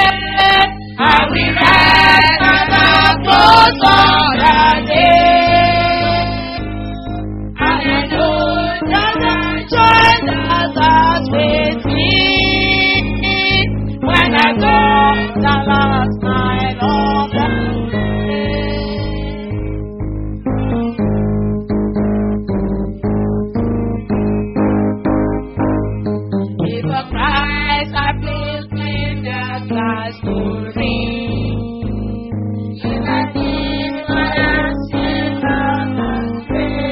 I will rest at the close of the day. And I know that the joy that has with me when I go the last night of the day. If a Christ I placed in the glass to ring, if I did what I said I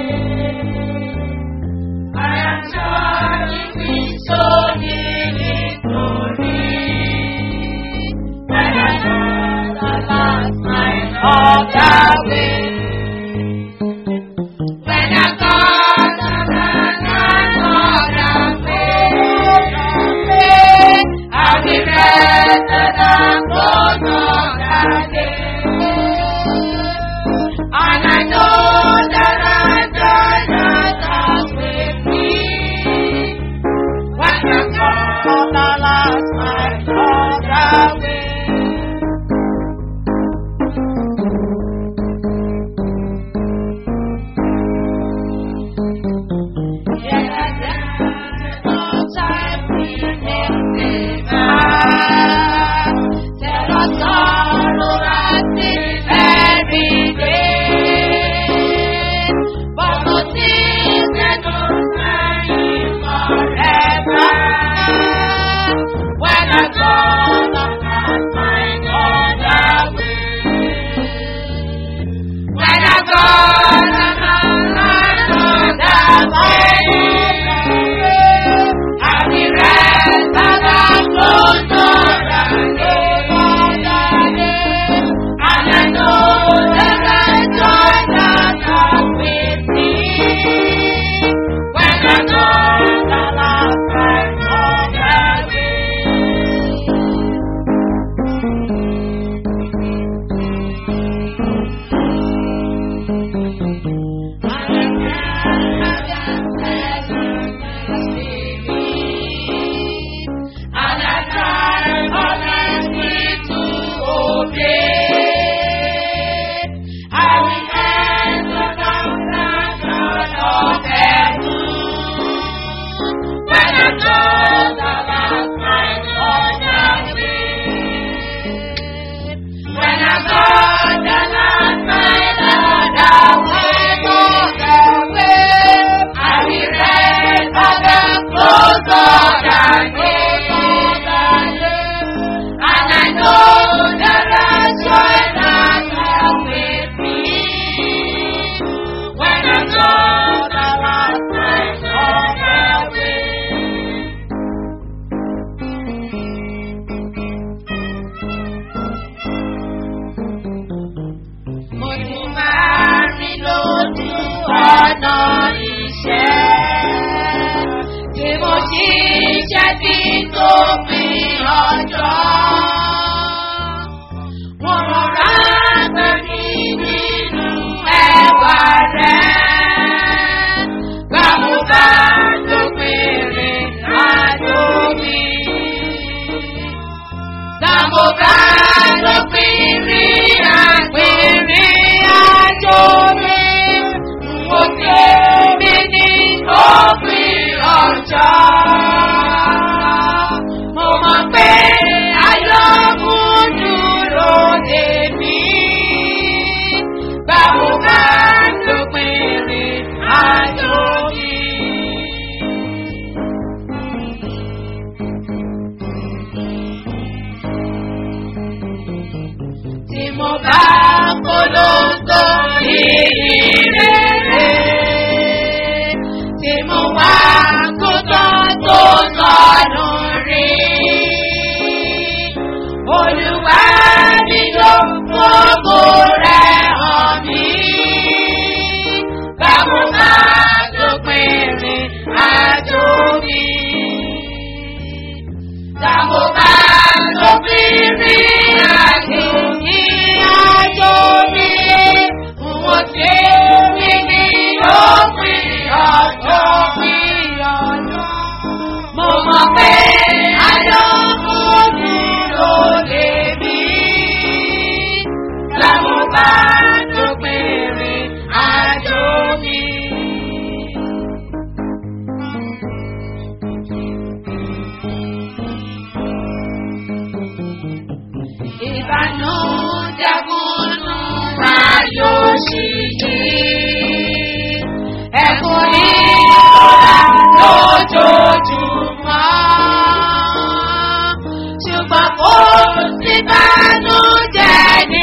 I am sure it will show me victory. When I know the last night of the way. When I got the night of the way, I will rest at the close of the day. And I know that I died not with me. When I got the last night of the way. When I go the way, I will rest at the close of the day. And I know that the joy that comes with me when I know the last time of the way. And I try honestly to obey. I will enter the presence of heaven when I know the last night of the way. When I go the last night of the way, of the way, I will rest at the close of the day. And I know that the joy that comes with me when I go the last night of the way. mo ti máa rìn lójú ọ̀nà iṣẹ́ tí mo ṣiṣẹ́ tí tó fi ọjọ́. Wọ́n rọra gbé mi nínú ẹwà rẹ̀. Gbàmú bá tó péré àjò mi. Gbàmú bá tó péré àgbèrè àjò mi. Mo ké mi ní òpin ọjọ́. Mo mọ̀ pé ayọ̀ mú dúró dè mí. Báwo bá tó péré àjò mi? tí mo bá polongo ìrere tí mo wá kótó tó sọnù rí. Olúwa mi ló gbogbo rẹ̀ hàn mí. Báwo bá tó péré àjò mi? Báwo bá tó péré àjò mi? Àjò mi, wọ́n ṣe mí ní òpin ọjọ́ mi ọjọ́. Mo mọ̀ pé lójoojúmọ́. Ṣùgbọ́n kò sí bánújẹ́ ní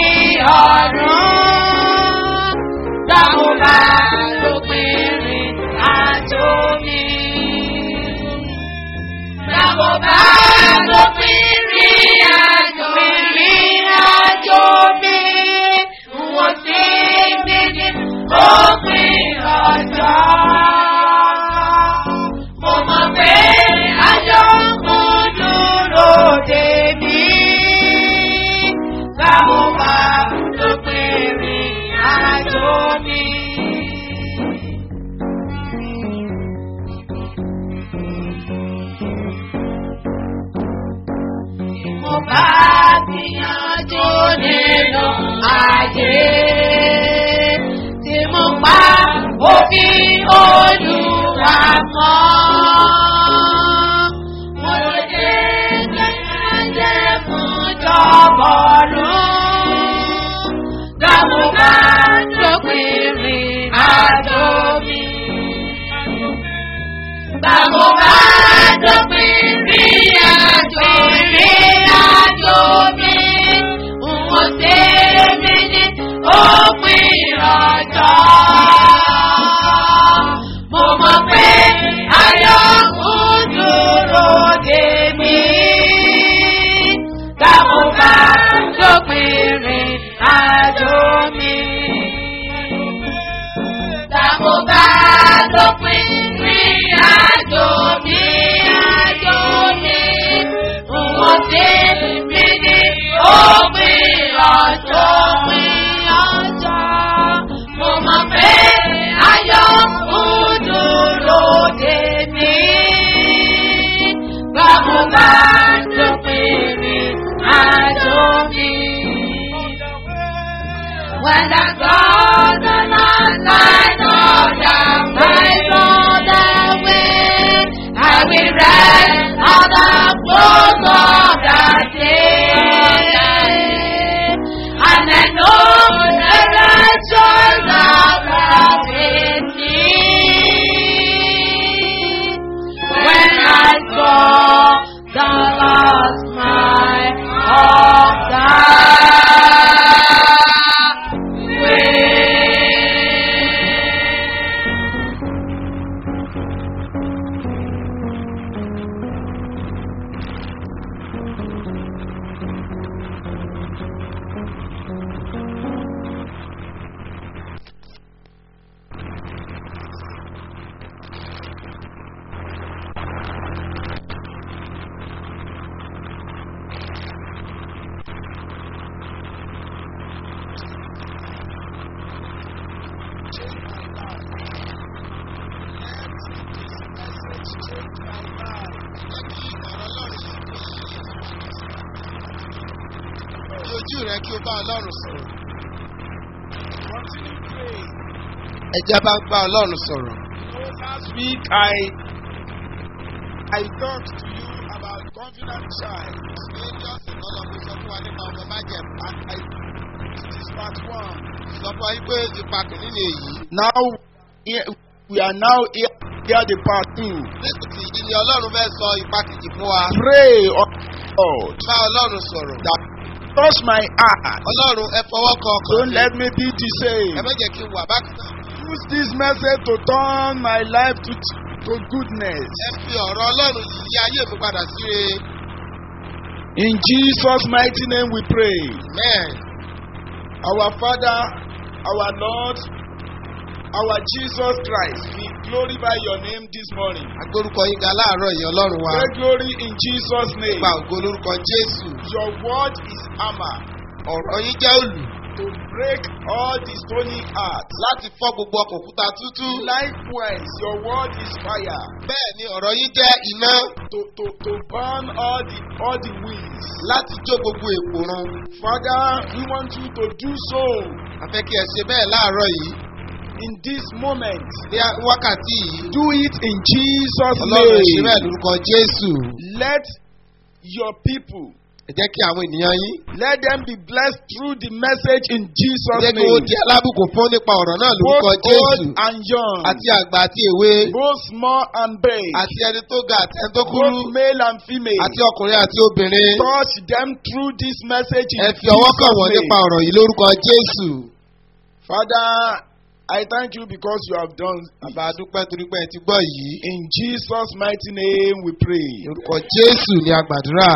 ọ̀run. Dákun bá lópin rìn àjò mi. Dákun bá lópin rìn àjò mi. Rìn àjò mi. Wọ́n ti bí ní òpin ọjọ́. Mo mọ̀ pé ayọ̀ kò dúró dé mi. Báwo bá lópin rìn àjò mi? Mo bá gbìyànjú nínú ayé tí mo pa òfin olúwa mọ́. Mo lè dé gẹ́gẹ́ fún jọ̀bọ̀rún. Dámo bá dópin rìn àjò mi. Dámo bá dópin rìn àjò rìn àjò mi. Wọ́n ṣe mí ní òpin ọjọ́. Mo mọ̀ pé ayọ̀ ń dúró dè mí. Dámo bá dópin rìn àjò mi. Dámo bá dópin rìn àjò mi. Àjò mi. Wọ́n ṣe mí ní òpin ọjọ́. Òpin ọjọ́. Mo mọ̀ pé ayọ̀ ń dúró dè mí. Báwo bá dópin rìn àjò mi? When I go the night light on the face of the wind, I will rest on the close of the day. And I know the righteous are with me. When I saw the lost my altar way. Fi ojú rẹ kí o bá Ọlọ́run sọ̀rọ̀. Continue praying. Ẹja bá ń bá Ọlọ́run sọ̀rọ̀. So last week I I talked to you about confident child. Ṣé ọ̀sẹ̀ lọ́lọ́ mo sọ fún wa nípa ọmọ májẹ̀mú? And I this is part one. Sọ fún wa yí pé ipa kìíní ni èyí. Now here, we are now here, here the part two. Nítorí ìdí ni Ọlọ́run fẹ́ sọ ipa kejì fún wa. Pray on God Bá Ọlọ́run sọ̀rọ̀. that touch my heart. Ọlọ́run ẹ fọwọ́ kan ọkàn Don't mi. let me be the Ẹ same. má jẹ́ kí n wà bákan náà. Use this message to turn my life to to goodness. Ẹ fi ọ̀rọ̀ Ọlọ́run yìí yí ayé mi padà sí re. In Jesus' mighty name we pray. Amen. Our Father, our Lord, our Jesus Christ, we glorify your name this morning. Agbórúkọ yín ga láàárọ̀ yìí Ọlọ́run wa. Take glory in Jesus' name. Nípa ògo lórúkọ Jésù. Your word is hammer Ọ̀rọ̀ yín jẹ́ òlù to break all the stony hearts. láti fọ́ gbogbo ọkọ̀ òkúta tútú. Likewise, your word is fire Bẹ́ẹ̀ ni ọ̀rọ̀ yín jẹ́ iná to, to, to burn all the all the winds. láti jó gbogbo èpò run. Father, we want you to do so A fẹ́ kí ẹ ṣe bẹ́ẹ̀ láàárọ̀ yìí. in this moment. Ní wákàtí yìí. Do it in Jesus' Ọlọ́run ẹ ṣe bẹ́ẹ̀ name. lórúkọ Jésù. Let your people ẹ jẹ́ kí àwọn ènìyàn yín Let them be blessed through the message in Jesus' jẹ́ kí wọ́n name. di alábùkún fún nípa ọ̀rọ̀ náà lórúkọ Both jésù old and young, àti àgbà àti èwe both small and big, àti ẹni tó ga àti ẹni tó kúrú both male and female. àti ọkùnrin àti obìnrin Touch them through this message in ẹ fi ọwọ́ kàn wọ́n Jesus' nípa name. ọ̀rọ̀ yìí lórúkọ jésù. Father, I thank you because you have done bàbá adúpẹ́ torí pé ẹ ti gbọ́ yìí In Jesus' mighty name we pray. lórúkọ jésù ni a gbàdúrà.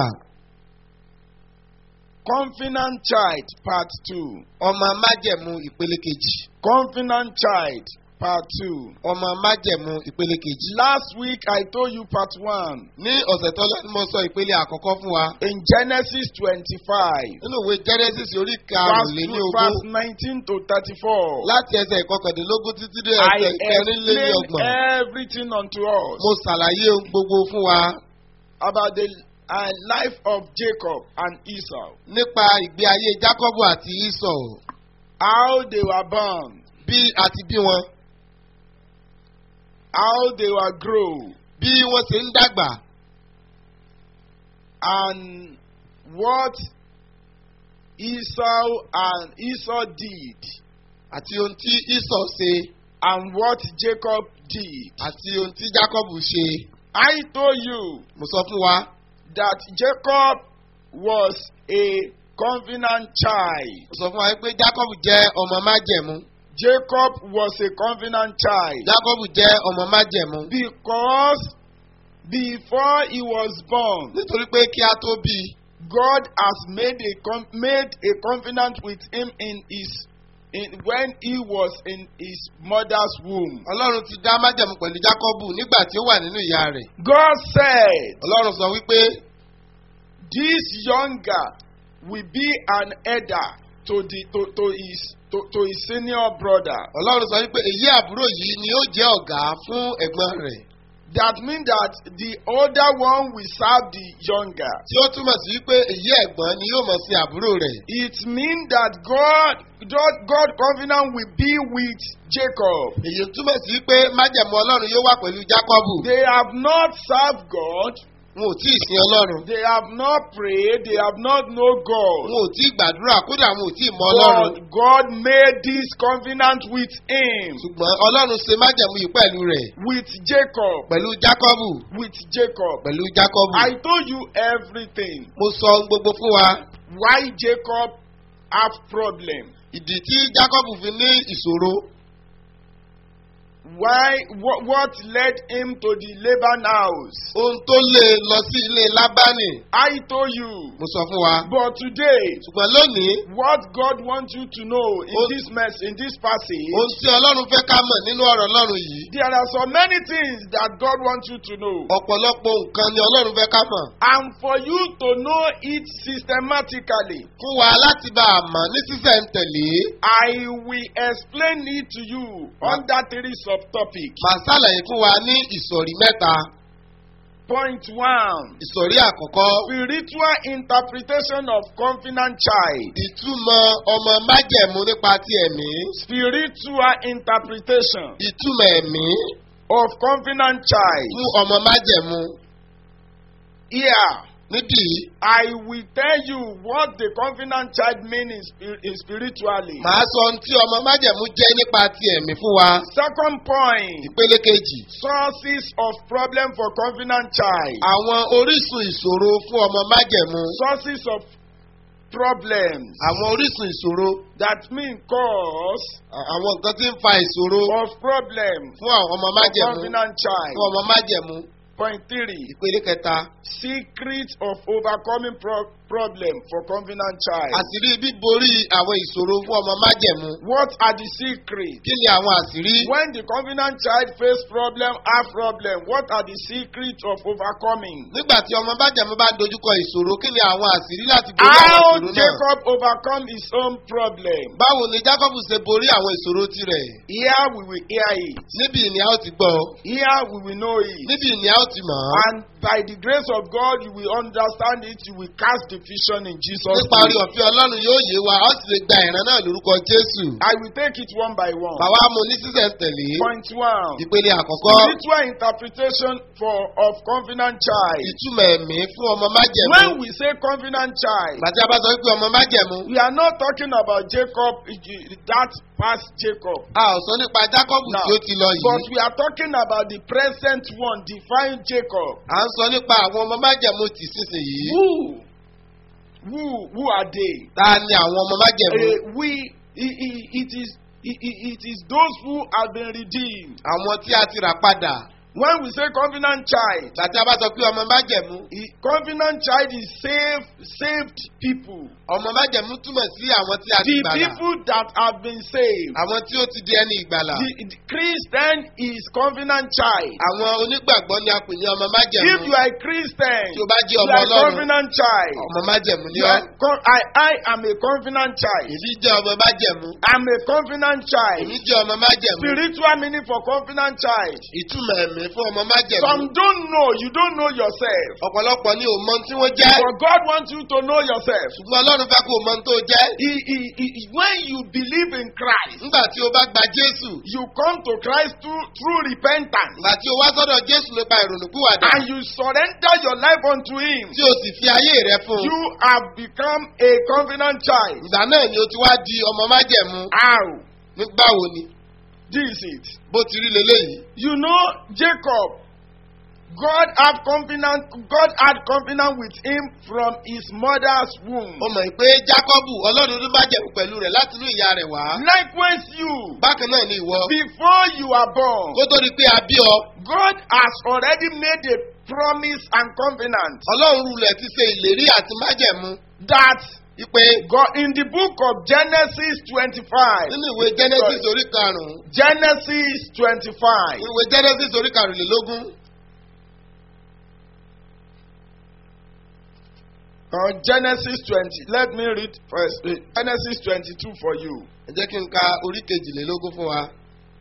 Confident Child, Part 2. ọmọ májẹ̀mú ìpele kejì. Confident Child, Part 2. ọmọ májẹ̀mú ìpele kejì. Last week I told you Part 1. ní ọ̀sẹ̀ tó lọ ni mo sọ ìpele àkọ́kọ́ fún wa. In Genesis 25, nínú ìwé genesis orí verse, karùnléní two- ogún verse 19 to 34. láti ẹsẹ̀ ìkọkàndínlógún títí dé I ẹsẹ̀ ìkẹrìnléní explained ọgbọ̀n. everything unto us mo ṣàlàyé ohun gbogbo fún wa about the uh, life of Jacob and Esau, nípa ìgbé ayé jákọ́bù àti ìsọ̀ how they were born, bí àti bí wọn how they were grown, bí wọ́n ṣe ń dàgbà and what Esau and Esau did, àti ohun tí ìsọ̀ ṣe and what Jacob did. àti ohun tí jákọ́bù ṣe. I told you mo sọ fún wa that Jacob was a covenant child. mo sọ fún wa pé jákọ́bù jẹ́ ọmọ májẹ̀mú Jacob was a covenant child jákọ́bù jẹ́ ọmọ májẹ̀mú because before he was born, nítorí pé kí a tó bí i God has made a com- made a covenant with him in his in, when he was in his mother's womb. ọlọ́run ti dá májẹ̀mú pẹ̀lú jákọ́bù nígbà tí ó wà nínú ìyá rẹ̀ God said, ọlọ́run sọ wípé "This younger will be an heir to the to, to his to, to his senior brother." ọlọ́run sọ wípé èyí àbúrò yìí ni ó jẹ́ ọ̀gá fún ẹ̀gbọ́n rẹ̀ That means that the older one will serve the younger. tí ó túmọ̀ sí wípé èyí ẹ̀gbọ́n ni yóò mọ̀ sí àbúrò rẹ̀ It means that God, God, God covenant will be with Jacob. èyí túmọ̀ sí wípé májẹ̀mú ọlọ́run yóò wà pẹ̀lú jákọ́bù They have not served God. wọn ò tí ì sin ọlọ́run They have not prayed. They have not known God. wọn ò tí ì gbàdúrà kódà wọn ò tí ì mọ ọlọ́run But God made this covenant with him, ṣùgbọ́n ọlọ́run ṣe májẹ̀mú yìí pẹ̀lú rẹ̀ with Jacob, pẹ̀lú jákọ́bù with Jacob. pẹ̀lú jákọ́bù I told you everything. mo sọ ohun gbogbo fún wa Why Jacob have problem? ìdí tí jákọ́bù fi ní ìṣòro Why what, what led him to the Laban house? ohun tó lé e lọ sí ilé lábánì I told you. mo sọ fún wa But today, ṣùgbọ́n lónìí what God wants you to know in Oh. this mess, in this passage, ohun tí ọlọ́run fẹ́ ká mọ̀ nínú ọ̀rọ̀ ọlọ́run yìí there are so many things that God wants you to know. ọ̀pọ̀lọpọ̀ nǹkan ni ọlọ́run fẹ́ ká mọ̀ And for you to know it systematically, fún wa láti bá a mọ̀ ní sísẹ̀ntẹ̀lé I will explain it to you under three subtopics. màá ṣàlàyé fún wa ní ìsọ̀rí mẹ́ta Point one ìsọ̀rí àkọ́kọ́ spiritual interpretation of covenant child. ìtumọ̀ ọmọ májẹ̀mú nípa ti ẹ̀mí Spiritual interpretation ìtumọ̀ ẹ̀mí of covenant child. fún ọmọ májẹ̀mú Here, níbí I will tell you what the covenant child means in, spir- in spiritually. màá sọ ohun tí ọmọ májẹ̀mú jẹ́ nípa ti ẹ̀mí fún wa Second point ìpele kejì sources of problem for covenant child. àwọn orísun ìṣòro fún ọmọ májẹ̀mú Sources of problems àwọn orísun ìṣòro that mean cause à- àwọn nǹkan tí ń fa ìṣòro of problem fún àwọn ọmọ for májẹ̀mú covenant child. fún ọmọ májẹ̀mú Point three ìpele kẹta secret of overcoming pro- problem for covenant child. àṣírí bíborí àwọn ìṣòro fún ọmọ májẹ̀mú What are the secrets? kí ni àwọn àṣírí When the covenant child face problem, have problem, what are the secrets of overcoming? nígbà tí ọmọ májẹ̀mú bá dojúkọ ìṣòro kí ni àwọn àṣírí láti borí àwọn How ìṣòro náà Jacob overcome his own problem? báwo ni jacob ṣe borí àwọn ìṣòro tirẹ̀ Here we will hear it. níbi ni a ó ti gbọ́ Here we will know it. níbi ni a ó ti mọ̀ ọ́. And by the grace of God, you will understand it. You will cast division in Jesus' nípa orí name. ọ̀fẹ́ ọlọ́run yóò yé wa ó sì lè gba ìran náà lórúkọ jésù. I will take it one by one. bàbá mu ní sísẹ̀ntẹ̀lé Point one. ìpele àkọ́kọ́ Spiritual interpretation for of covenant child. ìtumọ̀ ẹ̀mí fún ọmọ májẹ̀mú. When we say covenant child, bàtí a bá sọ pé ọmọ májẹ̀mú we are not talking about Jacob, that past Jacob. a ò sọ nípa jákọ́bù Now, tí ó ti lọ But yìí. we are talking about the present one, divine Jacob. à ń sọ nípa àwọn ọmọ májẹ̀mú tì sísìnyí. Who? Who? Who are they? ta ni àwọn ọmọ májẹ̀mú? Uh, we. i- i- It is. i- i- It is those who have been redeemed. àwọn tí a ti rà padà. When we say covenant child, bàtí a bá sọ pé ọmọ májẹ̀mú. i- covenant child is saved, saved people. ọmọ májẹ̀mú túmọ̀ sí àwọn tí a ti The gbàlà. people that have been saved. àwọn tí ó ti di ẹni ìgbàlà. The, the Christian is covenant child. àwọn onígbàgbọ́ ni a pè ní ọmọ If májẹ̀mú. you are a Christian, tí o bá jẹ́ you ọmọ are a ọlọ́run covenant child. ọmọ májẹ̀mú ni You ọ́. are co- I, I am a covenant child. èmi jẹ́ ọmọ májẹ̀mú. I'm a covenant child. èmi jẹ́ ọmọ májẹ̀mú. Spiritual meaning for covenant child. ìtumọ̀ ẹ̀mí fún ọmọ májẹ̀mú. Some don't know, you don't know yourself. ọ̀pọ̀lọpọ̀ ni ò mọ ohun tí wọ́n jẹ́. But God wants you to know yourself. ṣùgbọ́n ọlọ́run fẹ́ kó o mọ ohun tó jẹ́. He, he, he, when you believe in Christ, nígbà tí o bá gba jésù. you come to Christ through, through repentance ìgbà tí o wá sọ́dọ̀ jésù nípa ìrònúpìwàdà. and you surrender your life unto Him. tí o sì fi ayé rẹ fún un. You have become a covenant child. ìgbà náà ni o ti wá di ọmọ májẹ̀mú. How? nígbà wo ni. This is it. bó ti rí leléyìí. You know, Jacob, God had covenant, God had covenant with him from his mother's womb. o mọ̀ pé jákọ́bù ọlọ́run ló májẹ̀mú pẹ̀lú rẹ̀ láti inú ìyá rẹ̀ wá. Likewise, you, bákan náà ni ìwọ. before you are born, kó tó di pé a bí ọ. God has already made a promise and covenant ọlọ́run rulẹ̀ ti ṣe ìlérí àti májẹ̀mú. that wípé God in the book of Genesis 25, nínú ìwé genesis orí karùn-ún. Genesis 25, ìwé genesis orí karùnlélógún. or Genesis 20, let me read first, uh, Genesis 22 for you. ẹ jẹ́ kí n ka orí kejìlélógún fún wa.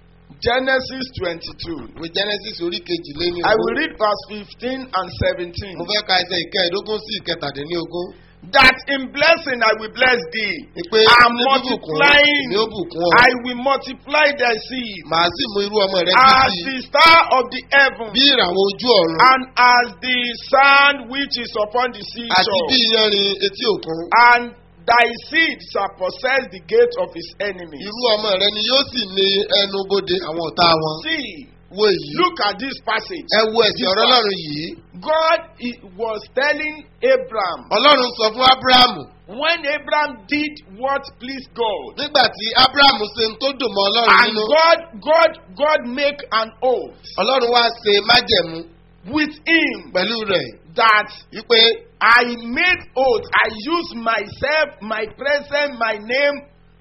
Genesis 22. ìwé genesis orí kejìléní I will read verse 15 and 17. mo fẹ́ ka ẹsẹ̀ ìkẹẹ̀dógún sí ìkẹtàdínlógún. That in blessing I will bless thee, ìpè and ní bíbùkún multiplying ni ó bùkún ọ. I will multiply thy seed màá sì mú irú ọmọ rẹ as títí the star of the heaven bí ìràwọ̀ ojú ọ̀run and as the sand which is upon the àti bí seashore. iyanrìn etí òkun. And thy seed shall possess the gate of his enemies. irú ọmọ rẹ ni yóò sì ní ẹnu bodè àwọn ọ̀tá wọn. See, wo èyí. look at this passage. ẹ wo ẹ̀sìn ọ̀rọ̀ ọlọ́run yìí. God he was telling Abraham ọlọ́run sọ fún ábúráhámù when Abraham did what pleased God. nígbà tí ábúráhámù ṣe ń tó dùn mọ́ ọlọ́run And nínú. God, God, God make an oath ọlọ́run wá ṣe májẹ̀mú with him pẹ̀lú rẹ̀ that wípé I made oath. I use myself, my presence, my name,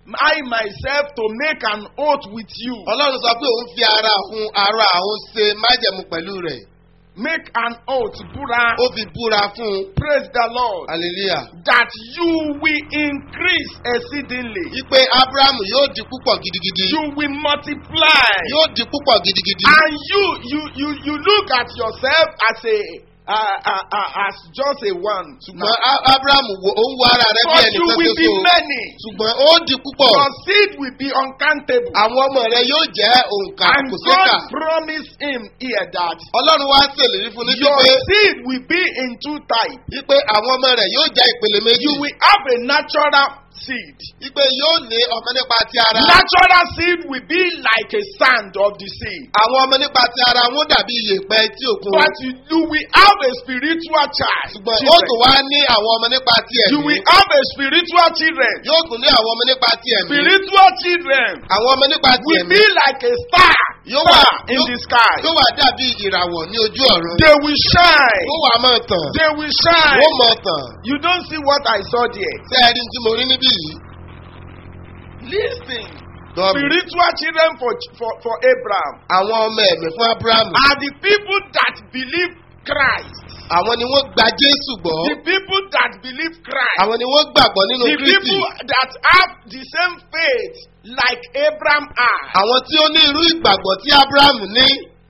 I myself to make an oath with you. ọlọ́run sọ pé òun fi ara òun ara òun ṣe májẹ̀mú pẹ̀lú rẹ̀. Make an oath, Bura. ó fi búra fún un. Praise the Lord. hallelujah. That you will increase exceedingly. wípé ábúráhámù yóò di púpọ̀ gidigidi. You will multiply. yóò di púpọ̀ gidigidi. And you, you, you, you look at yourself as a, uh, uh, uh, as just a one. ṣùgbọ́n Á- ábúráhámù wo òun wo ara rẹ bí But ẹnì you kan will be ṣoṣo. many. ṣùgbọ́n ó di púpọ̀. Your seed will be uncountable. àwọn ọmọ rẹ yóò jẹ́ òǹkà And kò sékà. God promised him here that ọlọ́run wá ṣèlérí fún ní your pípé seed will be in two types. wípé àwọn ọmọ rẹ yóò jẹ́ ìpele méjì. You will have a natural seed. wípé yóò ní ọmọ nípa ti ara. Natural seed will be like a sand of the sea. àwọn ọmọ nípa ti ara wọn dàbí iyèpẹ̀ tí òkun. But you, you will have a spiritual child. ṣùgbọ́n ó children. tún wá ní àwọn ọmọ nípa ti You ẹ̀mí. will have a spiritual children. yóò tún ní àwọn ọmọ nípa ti ẹ̀mí. Spiritual children àwọn ọmọ nípa ti will ẹ̀mí. be like a star, Yóò wà star in yóò- the sky. yóò wà dàbí ìràwọ̀ ní ojú ọ̀run. They will shine. ó wà máa tàn. They will shine. ó mọ̀ tàn. You don't see what I saw there. ṣé ẹ rí ní tí mo rí níbí yìí? Listen. Tọ́ mi. Spiritual children for, for, for Abraham àwọn ọmọ ẹ̀mí fún abrahamu. are the people that believe Christ. àwọn ni wọ́n gba jésù gbọ́. The people that believe Christ. àwọn ni wọ́n gbàgbọ́ nínú The kristi. people that have the same faith like Abraham had. àwọn tí ó ní irú ìgbàgbọ́ tí abrahamu ní.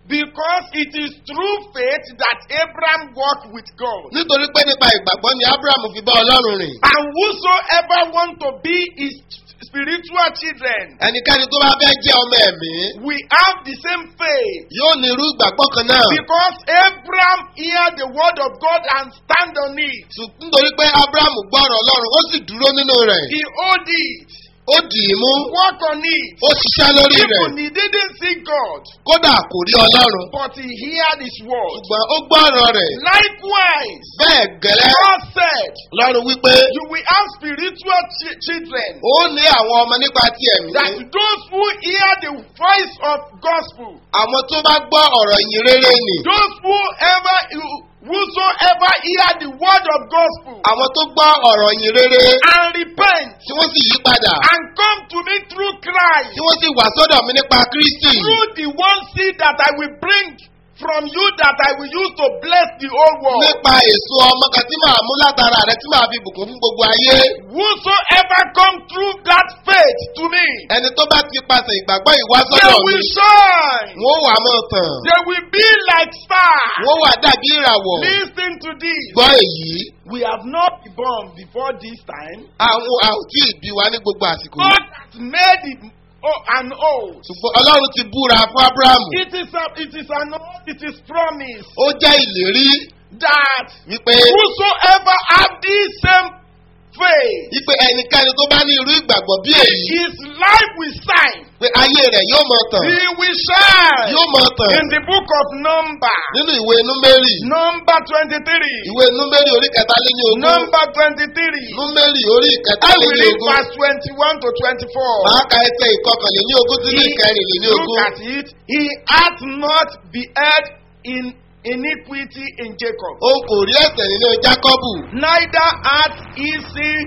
Because it is through faith that Abraham walked with God. nítorí pé nípa ìgbàgbọ́ ni abraham fi bá ọlọ́run rìn. And whosoever want to be his spiritual children, ẹnikẹ́ni tó bá fẹ́ jẹ́ ọmọ ẹ̀mí we have the same faith. yóò ní irú ìgbàgbọ́ kan náà. Because Abraham hear the word of God and stand on it. Ṣùg- nítorí pé abraham gbọ́rọ̀ ọlọ́run ó sì dúró nínú rẹ̀ He owed it. ó dì í mú Work on it. ó ṣiṣẹ́ lórí rẹ̀ Even he didn't see God, kódà kò rí ọlọ́run but he heard his word. ṣùgbọ́n ó gbọ́rọ̀ rẹ̀ Likewise, bẹ́ẹ̀ gẹ́lẹ́ God said, lọ́run wípé You will have spiritual ch- children. ó ní àwọn ọmọ nípa ti ẹ̀mí That those who hear the voice of gospel, àwọn tó bá gbọ́ ọ̀rọ̀ ìyìn rere nì those who ever, whosoever hear the word of gospel àwọn tó gbọ́ ọ̀rọ̀ ìyìn rere and repent tí wọ́n sì yí padà and come to me through Christ, tí wọ́n sì wà sọ́dọ̀ mi nípa kristi through the one seed that I will bring from you that I will use to bless the whole world. nípa èso ọmọ kan tí màá mú látara rẹ tí màá fi bùkún fún gbogbo ayé Whosoever come through that faith to me, ẹni tó bá ti pàṣẹ ìgbàgbọ́ ìwá they sọ́dọ̀ mi will shine. wọ́n wà mọ́ tàn They will be like stars. wọ́n wà dàbí ìràwọ̀ Listen to this. gbọ́ èyí We have not been born before this time. àwọn a ò tí ì bí wa ní gbogbo àsìkò yìí God has made it oh, an oath. ṣùgbọ́n ọlọ́run ti búra fún abrahamu It is a, it is an oath. It is promise ó jẹ́ ìlérí that wípé whosoever have this same faith, wípé ẹnikẹ́ni tó bá ní irú ìgbàgbọ́ bí èyí his life will shine. pé ayé rẹ̀ yóò mọ tàn He will shine. yóò mọ tàn In the book of Number, nínú ìwé númérì number 23. ìwé númérì orí kẹtàléní ogún Number 23. númérì orí I will kẹtàléní read ogún verse 21 to 24. màá ka ẹsẹ̀ ìkọkànléní ogún sí ní ìkẹrìnléní Look ogún at it. He hath not beheld in iniquity in Jacob, òun kò rí ẹ̀sẹ̀ nínú jákọ́bù neither hath he seen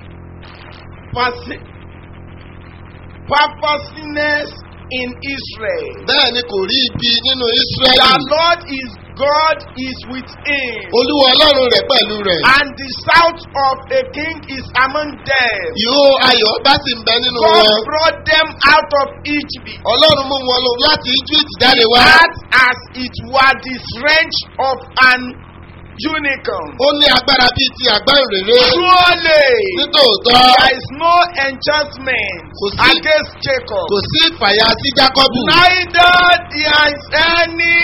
persi- purposeness in Israel. bẹ́ẹ̀ ni kò rí ibi nínú The ísírẹ́lì Lord is God is with him, olúwa ọlọ́run rẹ̀ pẹ̀lú rẹ̀ and the shout of a king is among them. ìhó ayọ̀ bá sì ń bẹ nínú God wọn brought them out of Egypt. ọlọ́run mú wọn lọ láti egypt jáde wá That as it were the strength of an unicorn. ó ní agbára bíi ti àgbá ìrèrè Surely nítòótọ́ there is no enchantment Kò sí- against Jacob. kò sí ìfàyà sí jákọ́bù Neither there is any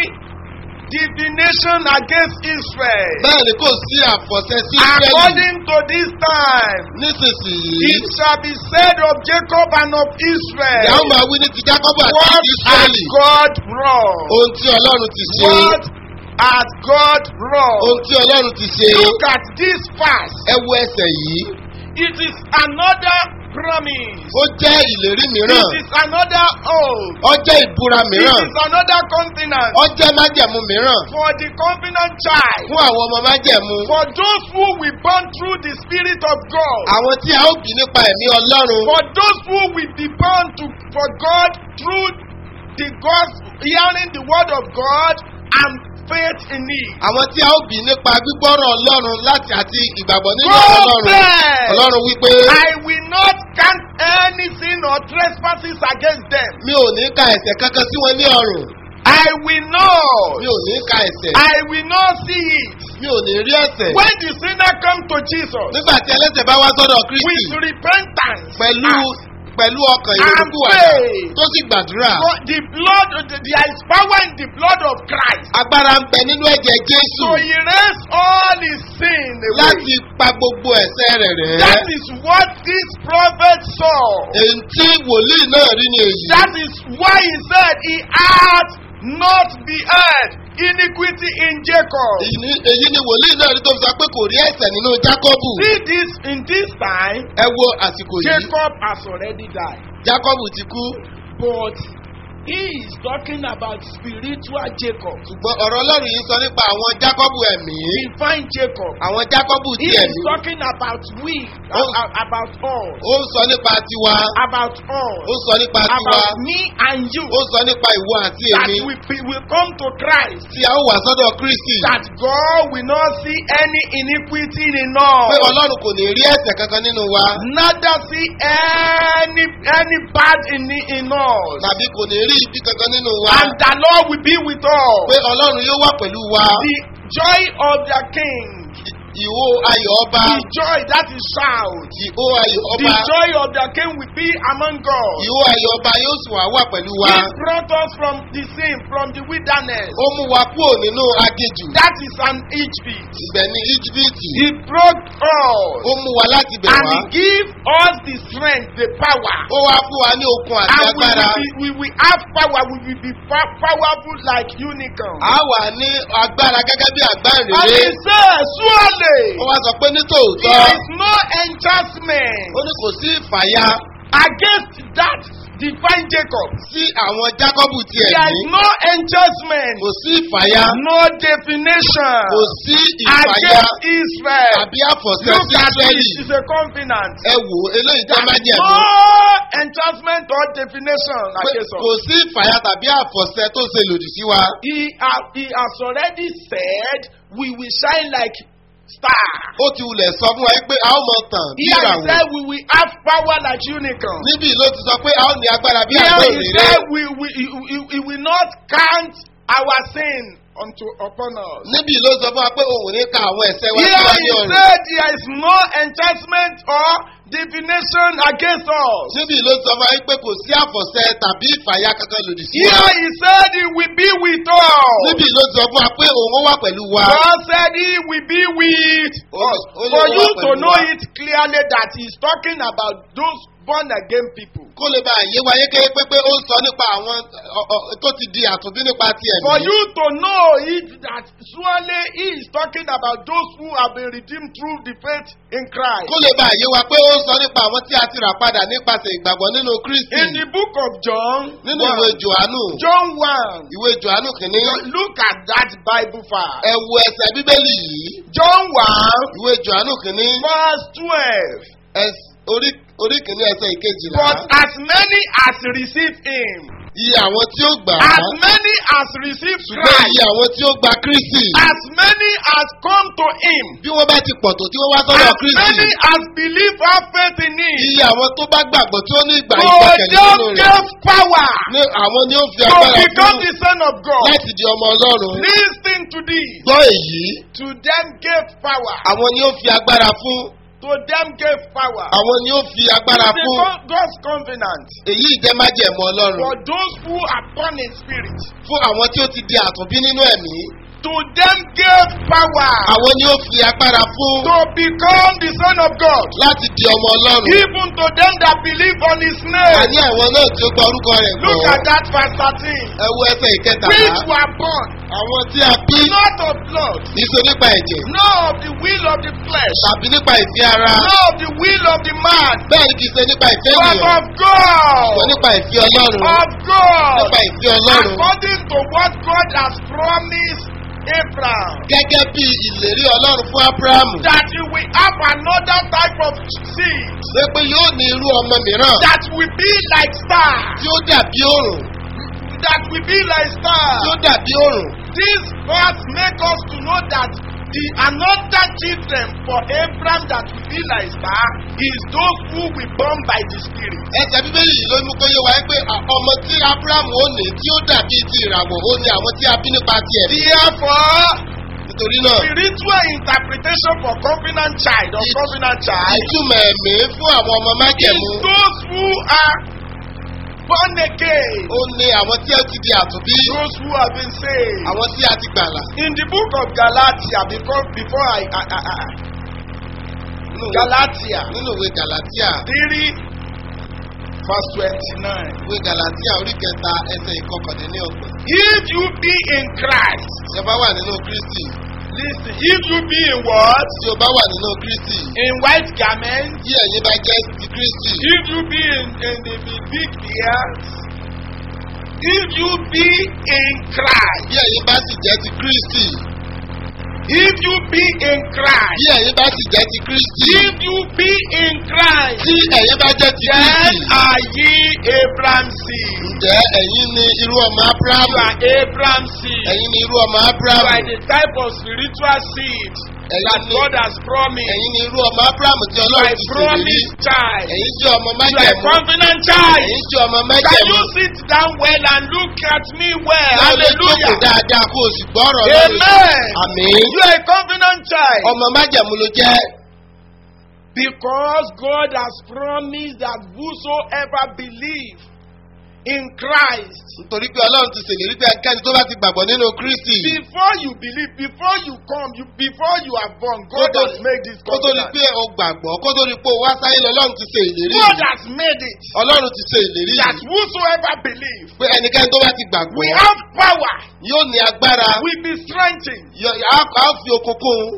divination against Israel. bẹ́ẹ̀ ni kò sí àfọ̀ṣẹ sí ísírẹ́lì According to this time, nísinsìnyí it shall be said of Jacob and of ìyá ó Israel, máa wí ní ti jákọ́bù àti What ti has ísírẹ́lì God wrought? ohun tí ọlọ́run ti ṣe What has God ohun wrought? tí ọlọ́run ti ṣe Look at this verse. ẹ wo ẹsẹ̀ yìí It is another promise. ó jẹ́ ìlérí mìíràn It is another oath. ó jẹ́ ìbúra It mìíràn is another covenant ó jẹ́ májẹ̀mú mìíràn for the covenant child. fún àwọn ọmọ májẹ̀mú For those who will born through the Spirit of God. àwọn tí a ó bí nípa ẹ̀mí ọlọ́run For those who will be born to for God through the gospel, hearing the word of God and faith in it. àwọn tí a ó bí nípa gbígbọ́rọ̀ ọlọ́run láti àti ìgbàgbọ́ nínú God ọlọ́run said, ọlọ́run wípé I will not count any sin or trespasses against them. mi ò ní ka ẹ̀sẹ̀ kankan sí wọn ní ọrùn I will not. mi ò ní ka ẹ̀sẹ̀ I will not see it. mi ò ní rí ẹ̀sẹ̀ When the sinner come to Jesus nígbà tí ẹlẹ́sẹ̀ bá wá sọ́dọ̀ kristi with repentance, pẹ̀lú and pẹ̀lú ọkàn And ìrònúkúwàdà pray. tó sì gbàdúrà God, the blood, there is power in the blood of Christ agbára ń bẹ nínú ẹ̀jẹ̀ jésù to erase all his sin away. láti pa gbogbo ẹ̀sẹ̀ rẹ̀ rẹ̀ That is what this prophet saw. èyí tí wòlíì náà rí ni èyí That is why he said he had not beheld iniquity in Jacob. èyí ni- èyí ni wòlíì náà rí tó fi sọ pé kò rí ẹ̀sẹ̀ nínú jákọ́bù See this in this time, ẹ wo àsìkò yìí Jacob has already died. jákọ́bù ti kú But he is talking about spiritual Jacob. ṣùgbọ́n ọ̀rọ̀ ọlọ́run yìí sọ nípa àwọn jákọ́bù ẹ̀mí Divine Jacob. àwọn jákọ́bù He ti is ẹ̀mí talking about we, Oh. a- a- about us, ó ń sọ nípa tiwa about ó us, ń sọ nípa tiwa about me and you. ó ń sọ nípa ìwọ àti That èmi we be- will come to Christ. tí a ó wà sọ́dọ̀ kristi That God will not see any iniquity in pé us. ọlọ́run kò ní rí ẹ̀sẹ̀ kankan nínú wa Neither see any any bad in in us. tàbí kò ní rí ibi kankan nínú wa And the Lord will be with us. pé ọlọ́run yóò wà pẹ̀lú wa The joy of the king. ìhó ayọ̀ ọba The joy that is shout. ìhó ayọ̀ The ọba joy of the king will be among us. ìhó ayọ̀ ọba yóò sì wá wà pẹ̀lú wa He brought us from the sin, from the wilderness. ó mú wa kúrò nínú agejù That is an Egypt. ibẹ̀ ní íjíbítì He brought us. ó mú wa láti bẹ̀ And wá he give us the strength, the power. ó wá fún wa ní okun àti And we agbára will, be, we will have power. We will be pa- powerful like unicorn. a wà ní agbára gẹ́gẹ́ bí And he àgbáǹrere says, surely ó wá sọ pé nítòótọ́ there is no enchantment ó ní kò sí ìfàyà against that divine Jacob. sí àwọn jákọ́bù tiẹ̀ There ní is no enchantment, kò sí ìfàyà no definition kò sí ìfàyà against Israel. tàbí àfọ̀sẹ́ Look sí at Ísírẹ́lì it, it's a covenant. ẹ wò ó, eléyìí jẹ́ There is májẹ̀mú no enchantment or definition pé against kò us. sí ìfàyà tàbí àfọ̀sẹ́ tó ṣe lòdì sí wa He, ha- he has already said we will shine like stars. ó ti wulẹ̀ sọ fún wa pé a ó mọ tàn bí Here he ìràwọ̀ said we will have power like unicorn. níbí ló ti sọ pé a ó ní agbára bí Here àgbò he òrèrè said we, we, he, he, he will not count our sin unto upon us. níbí ló sọ fún wa pé òun ò ní ka àwọn ẹ̀ṣẹ̀ wa sí Here wa he ní ọ̀run said there is no enchantment or divination against us. níbí ló sọ fún wa pé kò sí àfọ̀sẹ́ tàbí ìfàyà kankan lòdì sí wa Here he said he will be with us. níbí ló sọ fún wa pé òun ó wà pẹ̀lú wa God said he will be with Ó- us. ó lè For wá you to pẹ̀lú know wa. it clearly that he is talking about those born again people. kó lè bá àyè wáyé kéé pé pé ó ń sọ nípa àwọn ọ- ọ- tó ti di àtúndí nípa ti For ẹ̀mí. you to know it that surely he is talking about those who have been redeemed through the faith in Christ. kó lè bá àyè wa pé ó ń sọ nípa àwọn tí a ti rà padà nípasẹ̀ ìgbàgbọ́ nínú kristi. In the book of John, nínú ìwé one, johannu John 1, ìwé johannu kìíní look at that Bible verse. ẹ wo ẹsẹ̀ bíbélì yìí John 1, ìwé johannu kìíní verse 12. ẹs- orí orí kìíní ẹsẹ̀ ìkejìlá. But as many as receive him, iye àwọn tí ó gbà á as many as receive ṣùgbọ́n Christ, iye àwọn tí ó gba kristi. as many as come to him, bí wọ́n bá ti pọ̀ tó tí wọ́n wá sọ́dọ̀ as kristi. many as believe have faith in him, iye àwọn tó bá gbàgbọ́ tí ó ní ìgbà to ìgbàkẹ̀lé them nínú rẹ̀. gave power ní àwọn ni ó fi to agbára become fún the son of God. láti di ọmọ ọlọ́run. Listen to this. gbọ́ èyí To them gave power. àwọn ni ó fi agbára fún To them gave power. àwọn ni ó fi agbára It's fún the God- God's covenant èyí jẹ́ májẹ̀mú ọlọ́run for those who are born in spirit. fún àwọn tí ó ti di àtúnbí nínú ẹ̀mí To them gave power àwọn ni ó fi agbára fún to become the son of God. láti di ọmọ ọlọ́run Even to them that believe on his name. àní àwọn náà tí ó gba orúkọ rẹ̀ gbọ́ Look at that verse 13. ẹ wo ẹsẹ̀ ìkẹtàlá Which were born àwọn tí a bí not of blood, kì í ṣe nípa ẹ̀jẹ̀ nor of the will of the flesh, tàbí nípa ìfẹ́ ara nor of the will of the man, bẹ́ẹ̀ ni kì í ṣe nípa ìfẹ́ but ènìyàn of God. ṣùgbọ́n nípa ìfẹ́ ọlọ́run Of God. nípa ìfẹ́ ọlọ́run According to what God has promised Abraham. gẹ́gẹ́ bí ìlérí ọlọ́run fún ábúráhámù That he will have another type of seed ṣé pé yóò ní irú ọmọ mìíràn that will be like stars. tí ó dàbí òrùn That will be like tí ó stars. dàbí òrùn This verse make us to know that the another children for Abraham that will be like star is those who will born by the spirit. ẹsẹ̀ bíbélì yìí ló mú kó yé wa pé à- ọmọ tí ábúráhámù ó ní tí ó dàbí ti ìràwọ̀ ó ní àwọn tí a bí nípa ti ẹ̀mí Therefore, nítorí náà spiritual interpretation for covenant child or It- covenant child ìtumọ̀ ẹ̀mí fún àwọn ọmọ is májẹ̀mú those who are born again, ó ní àwọn tí ó ti di àtúnbí those who have been saved. àwọn tí a ti gbàlà In the book of Galatia, before before I, I, I, I nínú ìwé- Galatia nínú ìwé galatia three verse twenty-nine. ìwé galatia orí kẹta ẹsẹ̀ ìkọkànlélọ́gbọ̀n If you be in Christ, tí o bá wà nínú kristi listen. If you be in what? tí o bá wà nínú kristi In white garments. tí ẹ̀yin bá jẹ́ ti kristi If you be in, in the big big beard. If you be in Christ. bí ẹ̀yin bá sì jẹ́ ti kristi If you be in Christ. bí ẹ̀yin bá sì jẹ́ ti kristi If you be in Christ. tí ẹ̀yin bá jẹ́ ti Then kristi are ye Abraham's seed. ǹjẹ́ ẹ̀yin ni irú ọmọ You abrahamu are Abraham's seed. ẹ̀yin ni irú ọmọ You are abrahamu the type of spiritual seed Ẹ̀yin that ni- God has promised. ẹ̀yin ni irú ọmọ abraham tí You are ọlọ́run a ti ṣèlérí promised child. ẹ̀yin jẹ́ ọmọ You are a májẹ̀mú confident child. ẹ̀yin jẹ́ ọmọ Can májẹ̀mú you sit down well and look at me well? láwọn lè jókòó Hallelujah. dáadáa kó o sì gbọ́rọ̀ lọ́rùn Amen. àmín You are a confident child. ọmọ májẹ̀mú ló jẹ́ Because God has promised that whosoever believe in Christ, nítorí pé ọlọ́run ti ṣèlérí pé ẹnikẹ́ni tó bá ti gbàgbọ́ nínú kristi before you believe, before you come, you, before you are born, God Kó tó- has made this kó tó di covenant. pé o gbàgbọ́ kó tó di pé o wá sáyé lọ ọlọ́run ti ṣe ìlérí God has made it ọlọ́run ti ṣe ìlérí that whosoever believe, pé ẹnikẹ́ni tó bá ti gbàgbọ́ we have power, yóò ní agbára we be strengthened. yọ- á á fi okun kún un.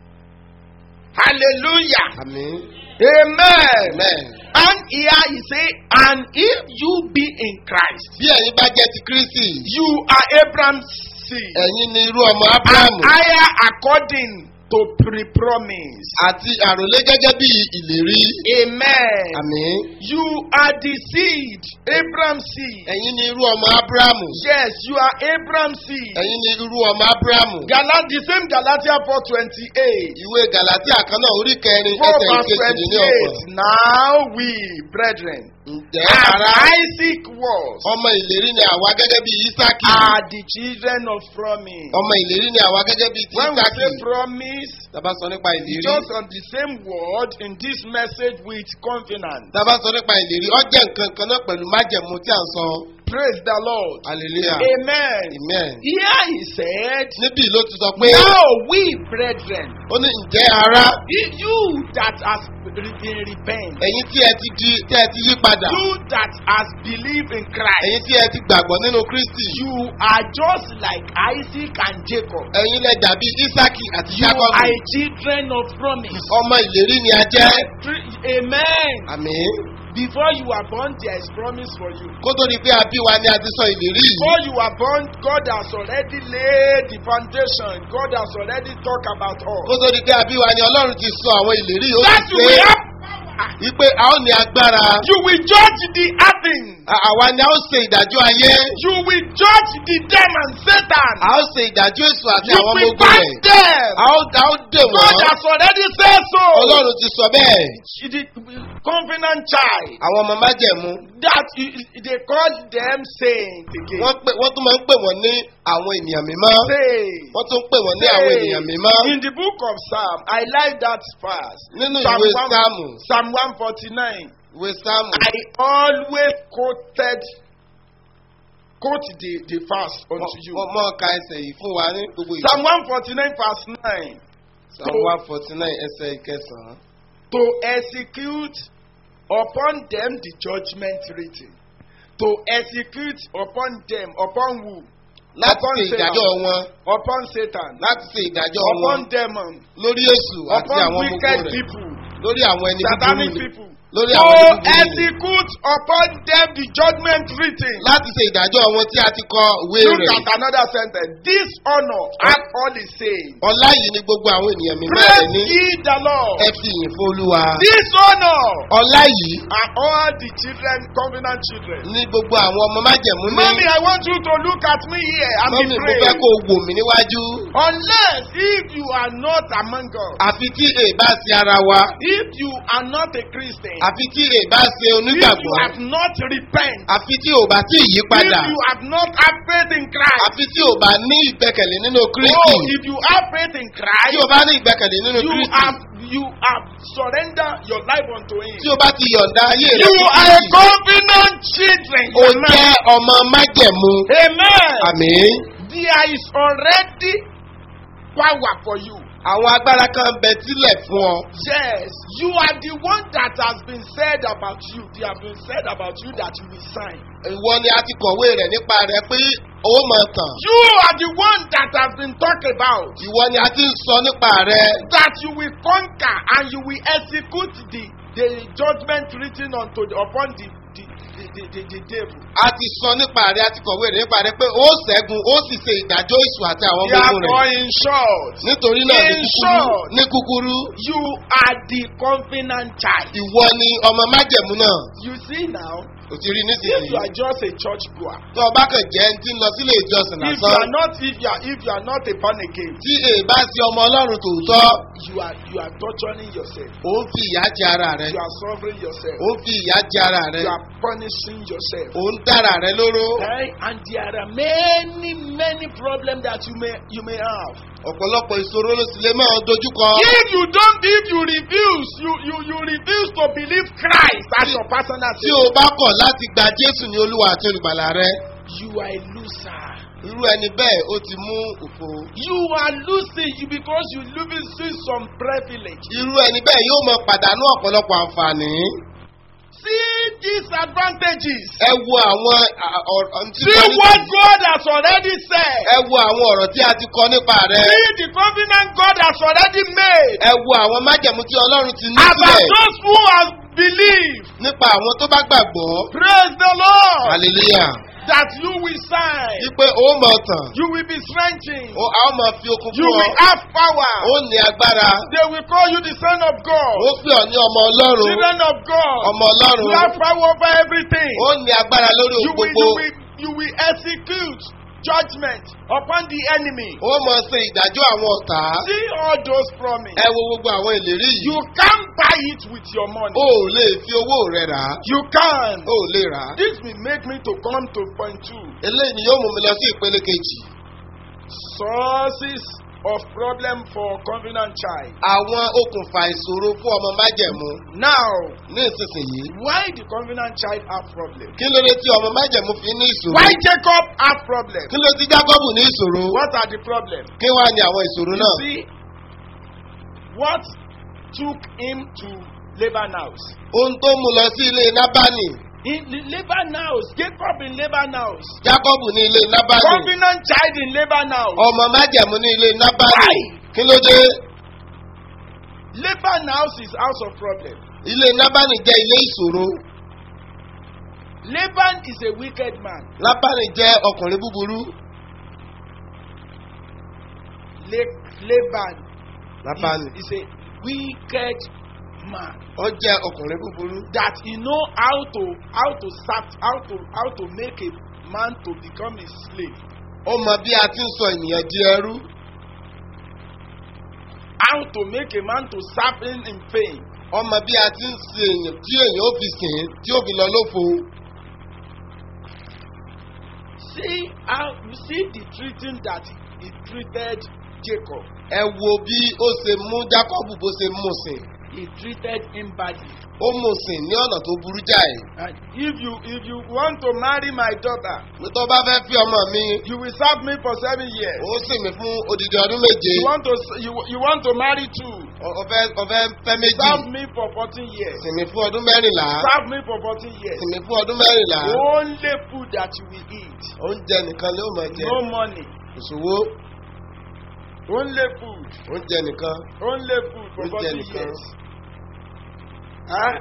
Hallelujah. àmín Amen. amen. And here he say, and if you be in Christ, bí ẹ̀yin bá jẹ́ ti kristi you are Abraham's seed. ẹ̀yin ni irú ọmọ and abrahamu higher according to pre-promise. àti àròlé gẹ́gẹ́ bí ìlérí Amen. àmín You are the seed, Abraham's seed. ẹ̀yin ni irú ọmọ abrahamu Yes, you are Abraham's seed. ẹ̀yin ni irú ọmọ abrahamu Galat, the same Galatia 4:28. ìwé galatia kan náà orí kẹrin 4 ẹsẹ̀ verse ìkejì ní ọ̀pọ̀ 28. Now we, brethren, ǹjẹ́ as ara Isaac was, ọmọ ìlérí ni àwa gẹ́gẹ́ bí isaki are the children of promise. ọmọ ìlérí ni àwa gẹ́gẹ́ bí ti When we isaki say promise, tábà sọ nípa ìlérí just on the same word in this message with confidence. tábà sọ nípa ìlérí ó jẹ́ nǹkan kan náà pẹ̀lú májẹ̀mú tí à ń sọ Praise the Lord. hallelujah Amen. amen Here he said, níbí ló ti sọ pé Now we, brethren, ó ní ǹjẹ́ ara if you that has been repent, ẹ̀yin tí ẹ ti di tí ẹ ti yí padà you that has believed in Christ, ẹ̀yin tí ẹ ti gbàgbọ́ nínú kristi you are just like Isaac and Jacob. ẹ̀yin lẹ dàbí isaki àti You jacob are children of promise. ọmọ ìlérí ni a jẹ́ Amen. àmín Before you are born, there is promise for you. kó tó di pé a bí wa ni a ti sọ ìlérí yìí Before you are born, God has already laid the foundation. God has already talked about kó all. tó di pé a bí wa ni ọlọ́run ti sọ àwọn ìlérí yìí ó That sì you pé will have power. wípé a ó ní agbára You will judge the Athens. À- àwa ni a ó ṣe ìdájọ́ ayé You will judge the demon, Satan. a ó ṣe ìdájọ́ èso àti You àwọn ọmọ will ogun find rẹ̀ them. a ó a ó dè God wọ́n has already said so. ọlọ́run ti sọ bẹ́ẹ̀ She did covenant child àwọn ọmọ májẹ̀mú that i- i- they call them saints again. wọ́n pè- wọ́n tún máa ń pè wọ́n ní àwọn ènìyàn mímọ́ Saints. wọ́n tún ń pè wọ́n ní àwọn ènìyàn mímọ́ In the book of Psalm, I like that verse. nínú Psalm ìwé one- sáàmù Psalm 149. ìwé sáàmù I always quoted quote the, the verse unto you. wọ́n mọ̀ ká ẹsẹ̀ yìí fún wa ní gbogbo ìgbà Psalm 149 verse 9. psalm one forty nine ẹsẹ̀ ìkẹsàn-án To execute upon them the judgment written. To execute upon them, upon who? láti Upon ṣe ìdájọ́ Satan. wọn Upon Satan. láti ṣe ìdájọ́ wọn Upon demon. lórí èṣù àti Upon àwọn wicked gbogbo rẹ̀ people. lórí àwọn ẹni búburú Satanic ni people. lórí To àwọn ẹni búburú ni execute upon them the judgment written. láti ṣe ìdájọ́ wọn tí a ti kọ ìwé Look rẹ̀ at another sentence. This honor and all is saying. ọlá yìí ni gbogbo àwọn ènìyàn mímọ́ rẹ̀ Praise ní ye the Lord. ẹ fi ìyìn fún olúwa This honor ọlá yìí are all the children, covenant children. ní gbogbo àwọn ọmọ májẹ̀mú ní Mommy, I want you to look at me here and mọ́mí be mo fẹ́ brave. kó o wò mí níwájú Unless if you are not among us, àfi tí èèbá sí ara wa if you are not a Christian, àfi tí èèbá ṣe if you onígbàgbọ́ have not repent, àfi tí ò bá tí ì yí padà if you have not had faith in Christ, àfi tí ò bá ní ìgbẹ́kẹ̀lé nínú kristi oh, if you have faith in tí Christ, o bá ní ìgbẹ́kẹ̀lé nínú you kristi have you have surrendered your life unto Him. tí o bá ti yọ̀ǹda ayé rẹ You fún are a kristi covenant children. o jẹ́ ọmọ májẹ̀mú Amen. àmín There is already power for you. àwọn agbára kan bẹ sílẹ̀ fún ọ Yes, you are the one that has been said about you. They have been said about you that you will sign. ìwọ ni a ti kọ̀wé rẹ̀ nípa rẹ̀ pé owó máa tàn You are the one that has been talked about. ìwọ ni a ti ń sọ nípa rẹ̀ That you will conquer and you will execute the, the judgment written unto the, upon the, the, the, the, the, the devil. a ti sọ nípa rẹ a ti kọ̀wé rẹ nípa rẹ pé ó ṣẹ́gun ó sì ṣe ìdájọ́ èṣù àti àwọn ọmọ ogun Therefore, rẹ̀ in short, nítorí náà ní In kúkúrú short. ní kúkúrú you are the covenant child. ìwọ ni ọmọ májẹ̀mú náà You see now, ò ti rí if nísinsìnyí you are just a church goer, tó o bá kàn jẹ́ ẹni tí ń lọ sílé ìjọsìn if you lásán are not, if you are, if you are not a born again, tí èè bá sí ọmọ ọlọ́run tòótọ́ you are, you are torturing yourself. ó ń fi ìyà jẹ ara rẹ You are suffering yourself. ó ń fi ìyà jẹ ara rẹ You are punishing yourself. ó ń dára rẹ lóró Okay? And there are many, many problems that you may, you may have. ọ̀pọ̀lọpọ̀ ìṣòro ló sì lè máa dojúkọ. If you don't, if you refuse, you, you, you refuse to believe Christ as your personal tí savior, o bá kọ̀ láti gba jésù ní olúwa àti olùgbàlà rẹ you are a loser. irú ẹni bẹ́ẹ̀ ó ti mú òfo. You are losing you because you losing some privilege. irú ẹni bẹ́ẹ̀ yóò mọ pàdánù ọ̀pọ̀lọpọ̀ àǹfààní. See these advantages. ẹ wo àwọn à- ọ̀rọ̀ tí See wọ́n ní- what God has already said. ẹ wo àwọn ọ̀rọ̀ tí a ti kọ nípa rẹ. See the covenant God has already made ẹ wo àwọn májẹ̀mú tí ọlọ́run ti ní about sílẹ̀ those who have believed. nípa àwọn tó bá gbàgbọ́. Praise the Lord. hallelujah. That you will sign. wípé ó mọ̀ tàn You will be strengthened. ó a ó mọ̀ fi okun You fún ọ will have power. ó ní agbára They will call you the son of ó God. pè ọ́ ní ọmọ ọlọ́run Children of God. ọmọ ọlọ́run You have power over everything. ó ní agbára lórí You ohun will, gbogbo you will, you will execute judgment upon the enemy. ó mọ̀ ṣe ìdájọ́ àwọn ọ̀tá See all those promises. ẹ wo gbogbo àwọn ìlérí yìí You can't buy it with your money. ó ò lè fi owó rẹ rà á You can. ó ò lè rà á This will make me to come to point two. eléyìí ni yóò mú mi lọ sí ìpele kejì Sources of problem for covenant child. àwọn okùnfà ìṣòro fún ọmọ májẹ̀mú Now, ní ìsinsìnyí why the covenant child have problem? kí ló dé tí ọmọ májẹ̀mú fi ní ìṣòro Why Jacob have problem? kí ló ti jákọ́bù ní ìṣòro What are the problems? kí wàá ní àwọn ìṣòro You náà see, what took him to Laban house? ohun tó mú lọ sí ilé nábàánì In the Laban house, Jacob in Laban house, jákọ́bù ní ilé nábàánì covenant child in Laban house. ọmọ májẹ̀mú ní ilé nábàánì Why? kí ló dé Laban house is house of problem. ilé nábàánì jẹ́ ilé ìṣòro Laban is a wicked man. lábàánì jẹ́ ọkùnrin búburú La- Laban lábàánì is, is a wicked man ó jẹ́ ọkùnrin búburú that he know how to how to start how to how to make a man to become a slave. ó mọ bí a ti ń sọ ènìyàn di ẹrú How to make a man to serve him in pain. ó mọ bí a ti ń sin èèyàn tí èèyàn ó fi sìn ín, tí ó fi lọ lófo See how you see the treating that he treated Jacob. ẹ wo bí ó ṣe mú jákọ́bù bó ṣe mú sìn He treated him badly. ó mú sìn ní ọ̀nà tó burú jáì And if you if you want to marry my daughter, pé tó bá fẹ́ fi ọmọ mi you will serve me for seven years. ó sìn mí fún odidi ọdún méje You want to you, you want to marry two. Ọ- ọfẹ́ ọfẹ́ fẹ́ méjì Serve me for fourteen years. sìn mí fún ọdún mẹ́rìnlá Serve me for fourteen years. sìn mí fún ọdún mẹ́rìnlá Only food that you will eat. oúnjẹ nìkan ló mọ̀ jẹ No money. òṣòwò Only food. oúnjẹ nìkan Only food for Oúnjẹ fourteen nìkan. years. Huh?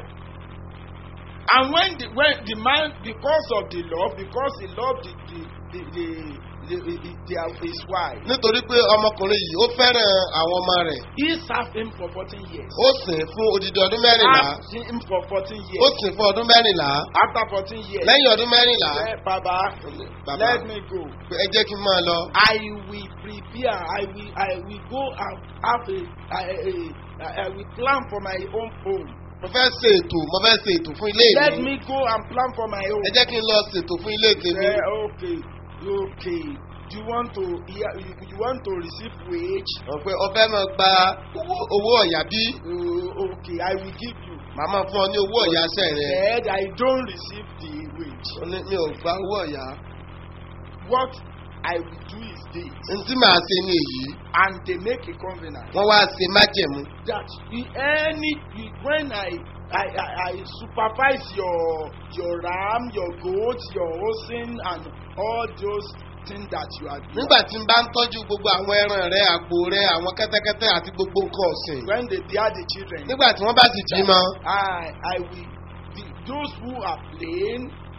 And when the when the man because of the love because he loved the the the the, the, the, the, the his wife nítorí pé ọmọkùnrin yìí ó fẹ́ràn àwọn ọmọ rẹ̀ he served him for fourteen years. ó sìn fún odidi ọdún mẹ́rìnlá Served him for fourteen ó years. sìn fún ọdún mẹ́rìnlá After fourteen years. lẹ́yìn ọdún mẹ́rìnlá Say, Baba, bàbá let me go. pé ẹ jẹ́ kí n máa lọ I will prepare. I will. I will go and have a. I, I, I will plan for my own home. mo fẹ́ ṣe ètò mo fẹ́ ṣe ètò fún ilé Let mi me go and plan for my own. ẹ jẹ́ kí n lọ ṣètò fún ilé tèmi Say, okay, okay. Do you want to hear? You, you want to receive wage? wọ́n pé ọfẹ́ máa gba owó- owó ọ̀yà bí Uh, okay, I will give you. màá máa fún ọ ní owó ọ̀yà ṣẹ́ rẹ Said I don't receive the wage. ó ní mi ò gba owó ọ̀yà What I will do is this, n tí màá ṣe ní èyí and they make a covenant. wọ́n wá ṣe májẹ̀mú that in any when I I, I I supervise your your ram, your goat, your oxen, and all those things that you are doing. nígbà tí n bá ń tọ́jú gbogbo àwọn ẹran rẹ àgbò rẹ àwọn kẹ́tẹ́kẹ́tẹ́ àti gbogbo nǹkan ọ̀sìn When they bear the children, nígbà tí wọ́n bá sì bímọ I I will the, those who are plain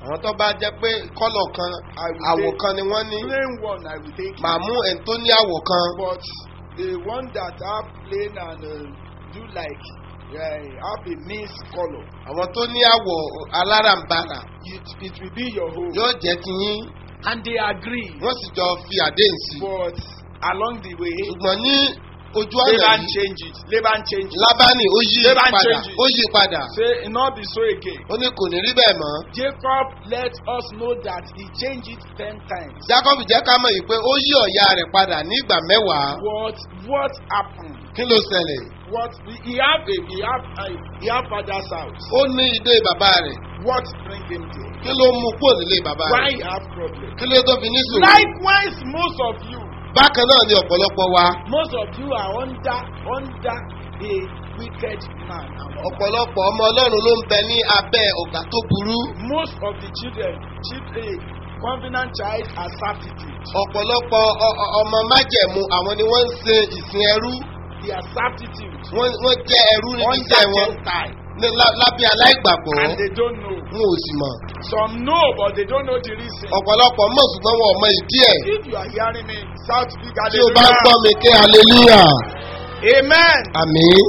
àwọn tó bá jẹ́ pé kọ́lọ̀ kan I will àwọ̀ take kan ni wọ́n ní plain one I will take màá mú ẹni tó ní àwọ̀ kan but the one that have plain and uh, do like uh, have a mixed colour àwọn tó ní àwọ̀ alárànbarà it it will be your home yóò jẹ́ ti yín and they agree wọ́n sì jọ fi àdéhùn sí i but along the way ṣùgbọ́n ní ojú ọ̀nà Laban yìí change it Laban change it lábánì ó yí Laban padà change it. ó yí padà say e no be so again ó ní kò ní rí bẹ́ẹ̀ mọ́ Jacob let us know that he changed it ten times jacob jẹ́ ká mọ̀ yìí pé ó yí ọ̀ya rẹ̀ padà ní ìgbà mẹ́wàá what what happened kí ló ṣẹlẹ̀ what he have a he have a he have father's house ó ní ilé bàbá rẹ̀ what bring him there kí ló mú kúrò nílé bàbá why rẹ̀ he have problem kí ló tó fi ní sùúrù likewise most of you bákan náà ni ọ̀pọ̀lọpọ̀ wa most of you are under under a wicked man and woman. ọ̀pọ̀lọpọ̀ ọmọ ọlọ́run ló ń bẹ ní abẹ́ ọ̀gá tó burú most of the children children covenant child are servitude ọ̀pọ̀lọpọ̀ ọ- ọ- ọmọ májẹ̀mú àwọn ni wọ́n ń ṣe ìsìn ẹrú they are servitude wọ́n wọ́n jẹ́ ẹrú níbi under iṣẹ́ wọn gentile ní lá- lábẹ́ aláìgbàgbọ́ and they don't know wọn ò sì mọ̀ some know but they don't know the reason. ọ̀pọ̀lọpọ̀ mọ̀ ṣùgbọ́n wọn ò mọ ìdí ẹ̀ if you are hearing me shout big tí o bá ń gbọ́ hallelujah mi ké hallelujah amen. àmín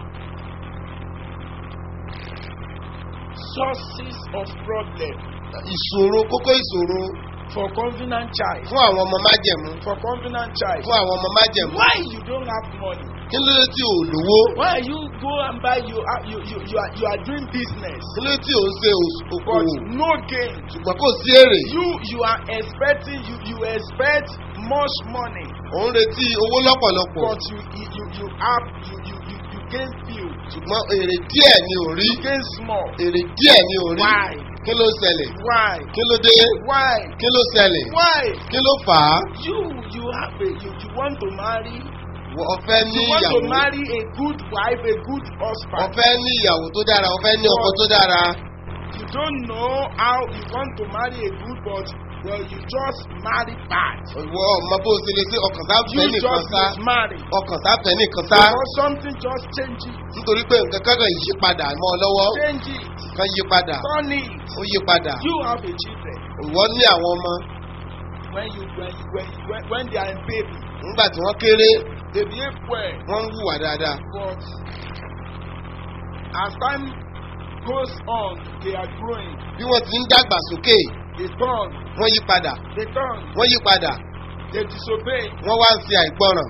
sources of problem ìṣòro kókó ìṣòro for covenant child fún àwọn ọmọ májẹ̀mú for covenant child fún àwọn ọmọ májẹ̀mú why you don't have money kí ló dé tí ò lówó why you go and buy you are you you you are you are doing business kí ló dé tí ò ń ṣe òs- but okòwò no gain ṣùgbọ́n kò sí èrè you you are expecting you you expect much money ò ń retí owó lọ́pọ̀lọpọ̀ but you you you you have you you you you gain few ṣùgbọ́n èrè díẹ̀ ni ò rí you gain small èrè díẹ̀ ni ò rí why kí ló ṣẹlẹ̀ why kí ló dé why kí ló ṣẹlẹ̀ why kí ló fà á you you have a you you want to marry Wọ- ọ̀fẹ́ ní you want to ìyàwó marry a good wife a good husband ọ̀fẹ́ ní ìyàwó tó dára ọ̀fẹ́ ní ọkọ tó dára you don't know how you want to marry a good but well you just marry bad ìwọ ọmọ bó ṣe lè ṣe ọkàn sáfẹ́ you nìkan just sá mismarry ọkàn sáfẹ́ nìkan sá because something just change it nítorí pé nǹkan kankan yí padà mọ́ ọ lọ́wọ́ change it kan yí padà turn it ó yí padà you have a children ìwọ ní àwọn ọmọ when you when you when you when, when they are in baby nígbà tí wọ́n kéré they behave well wọ́n ń hùwà dáadáa but as time goes on they are growing bí wọ́n ti ń dàgbà sókè they turn wọ́n yí padà they turn wọ́n yí padà they disobey wọ́n wá ń ṣe àìgbọràn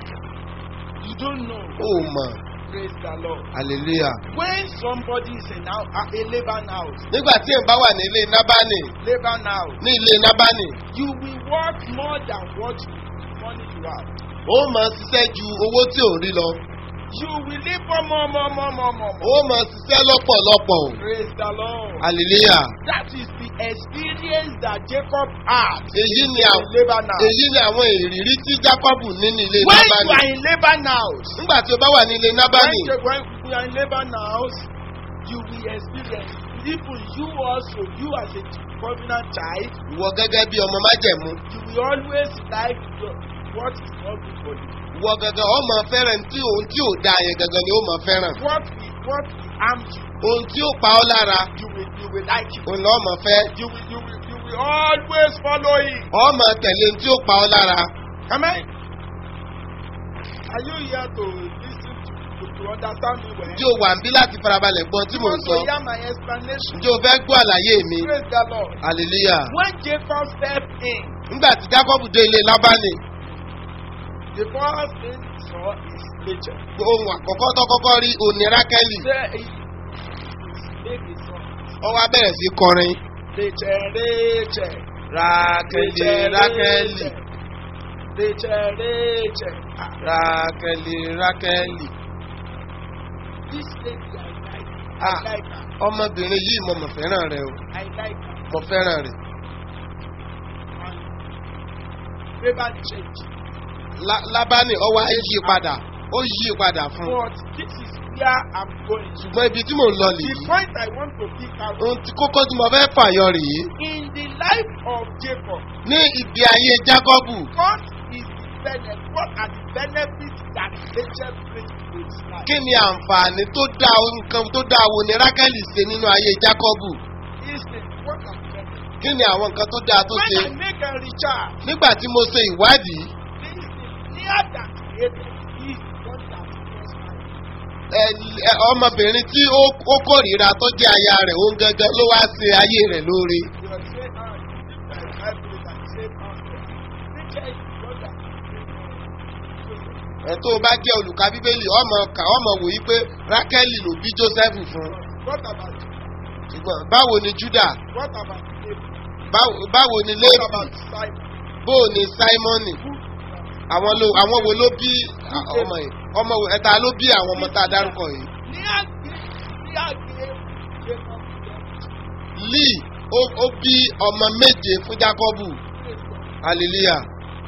you don't know ó mọ̀ praise the lord hallelujah. when somebody is in a, a, a labour house nígbà tí èèyàn bá wà ní ilé nábánì labour house ní ilé nábánì you will work more than what you money you have ó mọ̀ ṣiṣẹ́ ju owó tí ò ń rí lọ you will labour more more more more more ó mọ̀ ṣiṣẹ́ lọ́pọ̀lọpọ̀ o praise the lord hallelujah. that is the experience that jacob had èyí ni in àwọn labour house èyí ni àwọn ìrírí tí jacob ní ní ilé when you nábánì are in labour house nígbà tí o bá wà ní ilé when nábánì you when you are in labour house you will experience even you also you as a covenant child ìwọ gẹ́gẹ́ bí ọmọ májẹ̀mú you will always like your what is not good for you ìwọ gẹ́gẹ́ ọmọ fẹ́ràn tí òun tí ò da yẹn gẹ́gẹ́ ni ó mọ̀ fẹ́ràn what will what will harm you ohun tí ó pa ọ́ lára you will you will like it òun lọ́ mọ̀ fẹ́ you will you will you will always follow it ọmọ tẹ̀lé ohun tí ó pa ọ́ lára amen are you here to lis ten to to to understand me well tí o wà ń bí láti farabalẹ̀ gbọ́n tí you mò ń want sọ to hear my explanation ǹjẹ́ o fẹ́ gbọ́ àlàyé mi praise the lord hallelujah when jacob step in nígbà tí jacob dé ilé lábánì the first thing he saw is nature ohun àkọ́kọ́ tó kọ́kọ́ rí òní rákẹ́lì say he make his son ó wá bẹ̀rẹ̀ sí kọrin nature nature rákẹ́lì rákẹ́lì nature nature rákẹ́lì rákẹ́lì this lady i like Ah. i like her ọmọbìnrin yìí mo mọ̀ fẹ́ràn rẹ o i like her mo fẹ́ràn rẹ and labour change Lá- lábánì ó wá yí padà ó yí padà fún un but this is where i'm going to ṣùgbọ́n ibi tí mò ń lọ the nìyí point i want to pick out ohun tí kókó tí mo fẹ́ fàyọ rèé in the life of jacob ní ìgbé ayé jákọ́bù what is the benefit what are the benefits that nature brings to his life kí ni àǹfààní tó dá nǹkan tó dá wo ni rákẹ́lì ṣe nínú ayé jákọ́bù listen what i'm kí ni àwọn nǹkan tó dáa tó When ṣe I make a recharge, nígbà tí mo ṣe ìwádìí this is near that created is what that is my ẹ- ẹ- ọmọbìnrin tí ó ó kórìíra tó jẹ́ aya rẹ̀ òun gangan ló wá ṣe ayé rẹ̀ lóore. You are saying, ah, this is my Bible and say, ah, nature is what that ẹ tó o bá jẹ́ olùka bíbélì ọmọ kà ọmọ wò yí pé rákẹ́lì ló bí jósẹ́fù fún What about ṣùgbọ́n báwo ni júdà what about David? báwo báwo ni What léèfì about Simon? bó o ní sáímọ́nì àwọn ló àwọn wo ló bí à, ọmọ yìí ọmọ wo ẹ̀ta ló bí àwọn ọmọ tá a dárúkọ yìí. Near near Jacob, lee ó ó bí ọmọ méje fún jákọ́bù hallelujah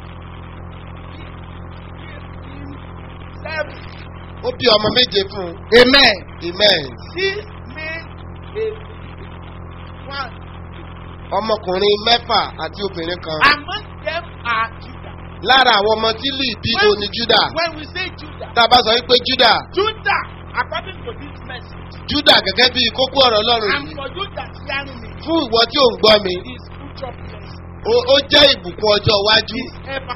seven. ó bí ọmọ méje fún un Amen. amen Six men, a one. ọmọkùnrin mẹ́fà àti obìnrin kan Among them are Judah. lára àwọn ọmọ tí lee bí When- òní júdà When we say Judah, tá a bá sọ wípé júdà Judah, according to this message, júdà gẹ́gẹ́ bí kókó ọ̀rọ̀ ọlọ́run and yìí for you that hearing me, fún ìwọ tí ò ń gbọ́ mi is future blessing. ó ó jẹ́ ìbùkún ọjọ́ iwájú Is ever.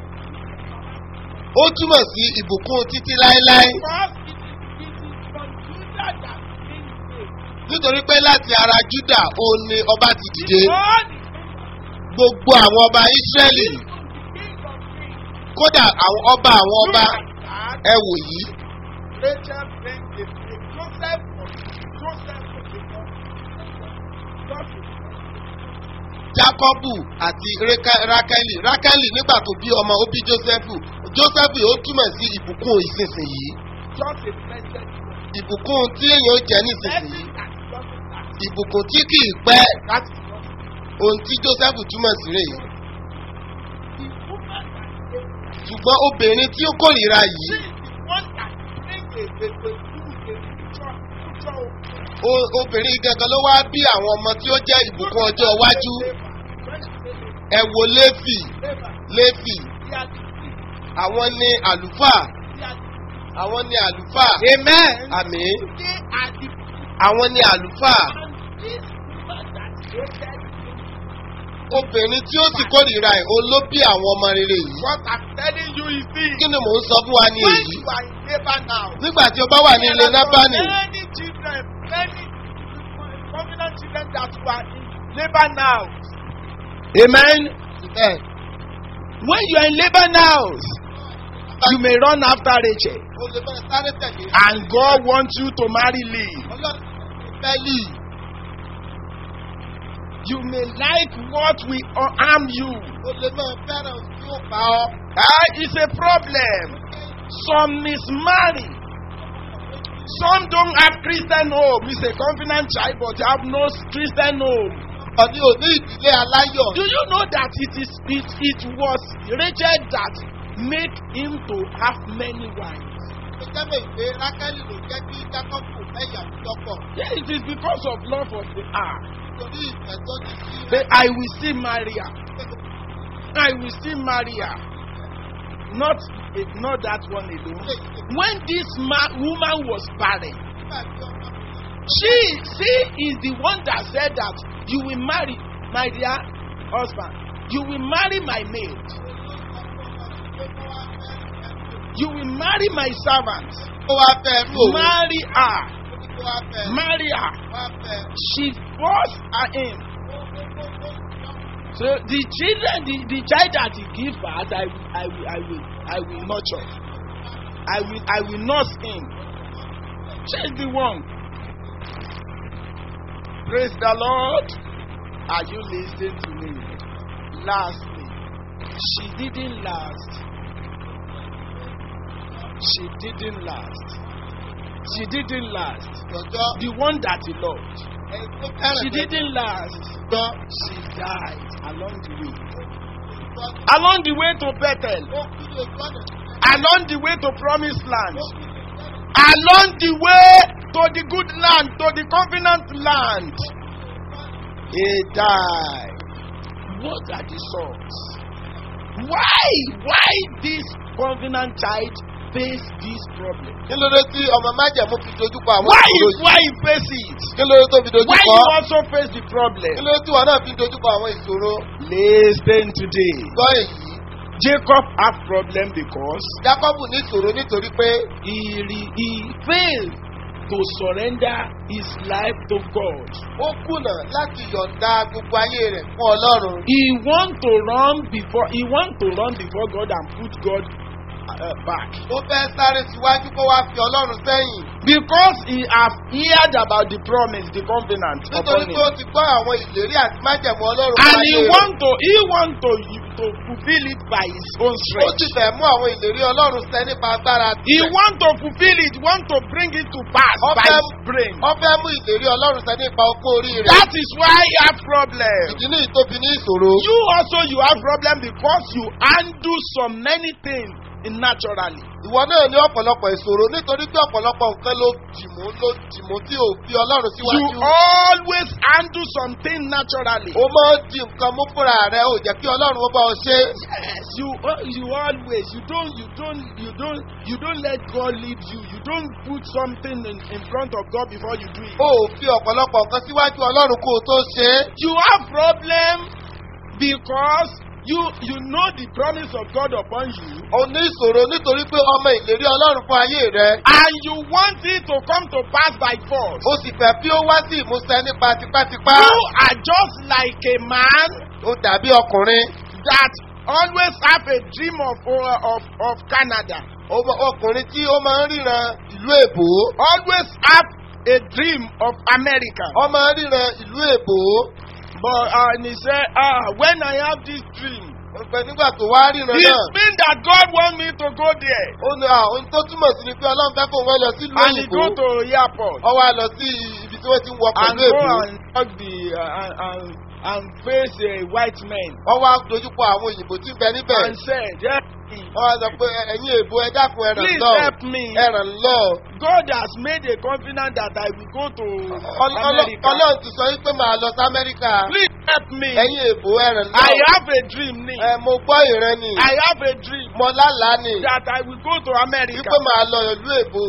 ó túmọ̀ sí ìbùkún títí láéláé Because it is, it is from Judah that things saved. nítorí pé láti ara júdà ó ní ọba ti dìde God is gbogbo àwọn ọba ísírẹ́lì the king of kings. kódà àwọn ọba àwọn ọba Look at that. ẹ wò yìí Rachel brings the the Joseph of Joseph of Jacob. Joseph. jákọ́bù àti Réka- rákẹ́lì rákẹ́lì nígbà tó bí ọmọ ó bí jósẹ́fù jósẹ́fù ó túmọ̀ sí ìbùkún ìsinsìnyí Just a blessed one. ìbùkún tí èèyàn ó jẹ nísinsìnyí Blessing that doesn't last. ìbùkún tí kì í pẹ́ That is what ohun tí jósẹ́fù túmọ̀ sí rèé the woman that gave ṣùgbọ́n obìnrin tí ó kórìíra yìí She is the one that brings a a a good a future future o- obìnrin gangan ló wá bí àwọn ọmọ tí ó jẹ́ ìbùkún ọjọ́ iwájú ẹ wo léfì léfì àwọn ní àlùfáà àwọn ní àlùfáà Amen. àmì They are the àwọn ní àlùfáà and this woman that created obìnrin tí ó sì kórìíra ẹ̀ òun ló bí àwọn ọmọ rere yìí what I'm telling you is this. kí ni mò ń sọ fún wa ní When èyí you are in labour now. nígbà tí o bá wà ní ilé nábàánì Many children, many covenant children that were in labour now. Amen. ẹ When you are in labour now, you may run after Rachel. o lè bẹ̀rẹ̀ sáré tẹ̀lé And God wants you to marry Lee. ọlọ́run fẹ́ lì You may like what will harm you. o lè máa fẹ́ràn ohun tí ó pa ọ́ Ah, it's a problem. Some mismarry. Some don't have Christian home. It's a covenant child, but they have no Christian home. ọ̀ní ò ní ìdílé aláyọ̀ Do you know that it is it, it was Rachel that made him to have many wives? ó jẹ́ mọ̀ ìpè rákẹ́lì ló jẹ́ kí jákọ́bù ẹ̀yà lọ́pọ̀ Yeah, it is because of love of the heart. torí ìfẹ́ tó ní sí But I will still marry her. I will still marry her. Not eh, not that one alone. When this ma- woman was barren, nígbà tí ọmọ she she is the one that said that you will marry my dear husband. You will marry my maid. You will marry my servant. ó wá fẹ́ rú òun Marry her. ó wá fẹ́ Marry her. wá fẹ́ She forced her in. So the children, the, the child that he give birth, I, will- I will, I will, I will nurture. I will, I will nurse him. She's the one. Praise the Lord. Are you listening to me? Lastly, she didn't last. She didn't last. She didn't last. ìjọjọ́ The one that he loved. ẹni tó fẹ́ràn She jẹ́ didn't last. gbọ́ She died along the way. gbọ́ Along the way to Bethel. ó kú ní ojú ọ̀nà Along the way to Promised Land. ó kú ní ojú ọ̀nà Along the way to the good land, to the covenant land. He died. What are the songs? Why? Why this covenant child face this problem? kí ló dé tí ọmọ májẹ̀mú fi dojúkọ àwọn Why ìṣòro is yìí why he face it? kí ló dé tó fi Why dojúkọ you also face the kí problem? ló dé tí wọn náà fi dojúkọ àwọn ìṣòro Listen today. gbọ́ èyí Jacob had problem because jákọ́bù ní ìṣòro nítorí pé he re, he failed to surrender his life to God. ó kùnà láti yọ̀ǹda gbogbo ayé rẹ̀ fún ọlọ́run He want to run before he want to run before God and put God uh, back ó fẹ́ sáré síwájú kó wá fi ọlọ́run sẹ́yìn because he have heard about the promise the covenant nítorí upon pé him ó ti gbọ́ àwọn ìlérí àti májẹ̀mú ọlọ́run and fún he ayé rẹ̀. want to he want to to fulfil it by his own ó sì strength. fẹ́ mú àwọn ìlérí ọlọ́run sẹ́ nípa agbára He tirẹ̀. want to fulfil it want to bring it to pass Ó by fẹ́- his brain. ó fẹ́ mú ìlérí ọlọ́run sẹ́ nípa ọgbọ́n orí rẹ̀. That is why he have problem. ìdí ní ìtóbi ní ìṣòro. You also you have problem because you undo so many things naturally. ìwọ náà ní ọ̀pọ̀lọpọ̀ ìṣòro nítorí pé ọ̀pọ̀lọpọ̀ nǹkan ló dìmú ló dìmú tí ò fi ọlọ́run You síwájú. always undo something naturally. ó máa ń di nǹkan mú fúnra rẹ̀ ò jẹ́ kí ọlọ́run ó bá ọ ṣe. Yes, you uh, you always you don't you don't you don't you don't let God lead you. You don't put something in, in front of God before you do it. ó ò fi ọ̀pọ̀lọpọ̀ nǹkan síwájú ọlọ́run kó o tó ṣe é. You have problem because you you know the promise of God upon you o ní ìṣòro nítorí pé ọmọ ìlérí ọlọ́run fún ayé rẹ̀. and you want it to come to pass by force. o sì fẹ́ bí ó wá sí ìmúṣẹ nípa tipátipá. You are just like a man ó dàbí ọkùnrin. that always have a dream of of of Canada. Ọmọ- ọkùnrin tí ó máa ń ríran ìlú èbó. Always have a dream of America. ó máa ń ríran ìlú èbó. But uh, and he said, ah, when I have this dream, Ọ̀pẹ nígbà tó wá ríran it náà. means that God want me to go there. ó ní à ohun tó túmọ̀ sí ni pé ọlọ́run fẹ́ kó wọ́n lọ sí ìlú And he òyìnbó. go to airport ọ wá lọ sí ibi tí wọ́n ti ń wọ and pẹ̀lú go èbó. and talk the uh, and, and and face a white man ọ wá dojúkọ àwọn òyìnbó tí ń bẹ níbẹ̀. and said, yeah, ọ wá sọ pé "Ẹ- ẹ̀yin èbó ẹ dákun ẹ̀ràn please lọ. help me. ẹ̀ràn lọ. God has made a covenant that I will go to Ọl- ọlọ́- America. ọlọ́run ti sọ wípé màá lọ sí amẹ́ríkà. Please help me. ẹ̀yin èbó ẹ̀ràn lọ. I have a dream ni. ẹ mo gbọ́ ìran ni. I have a dream mo lálàá ni. that I will go to America. wípé màá lọ ìlú èbó.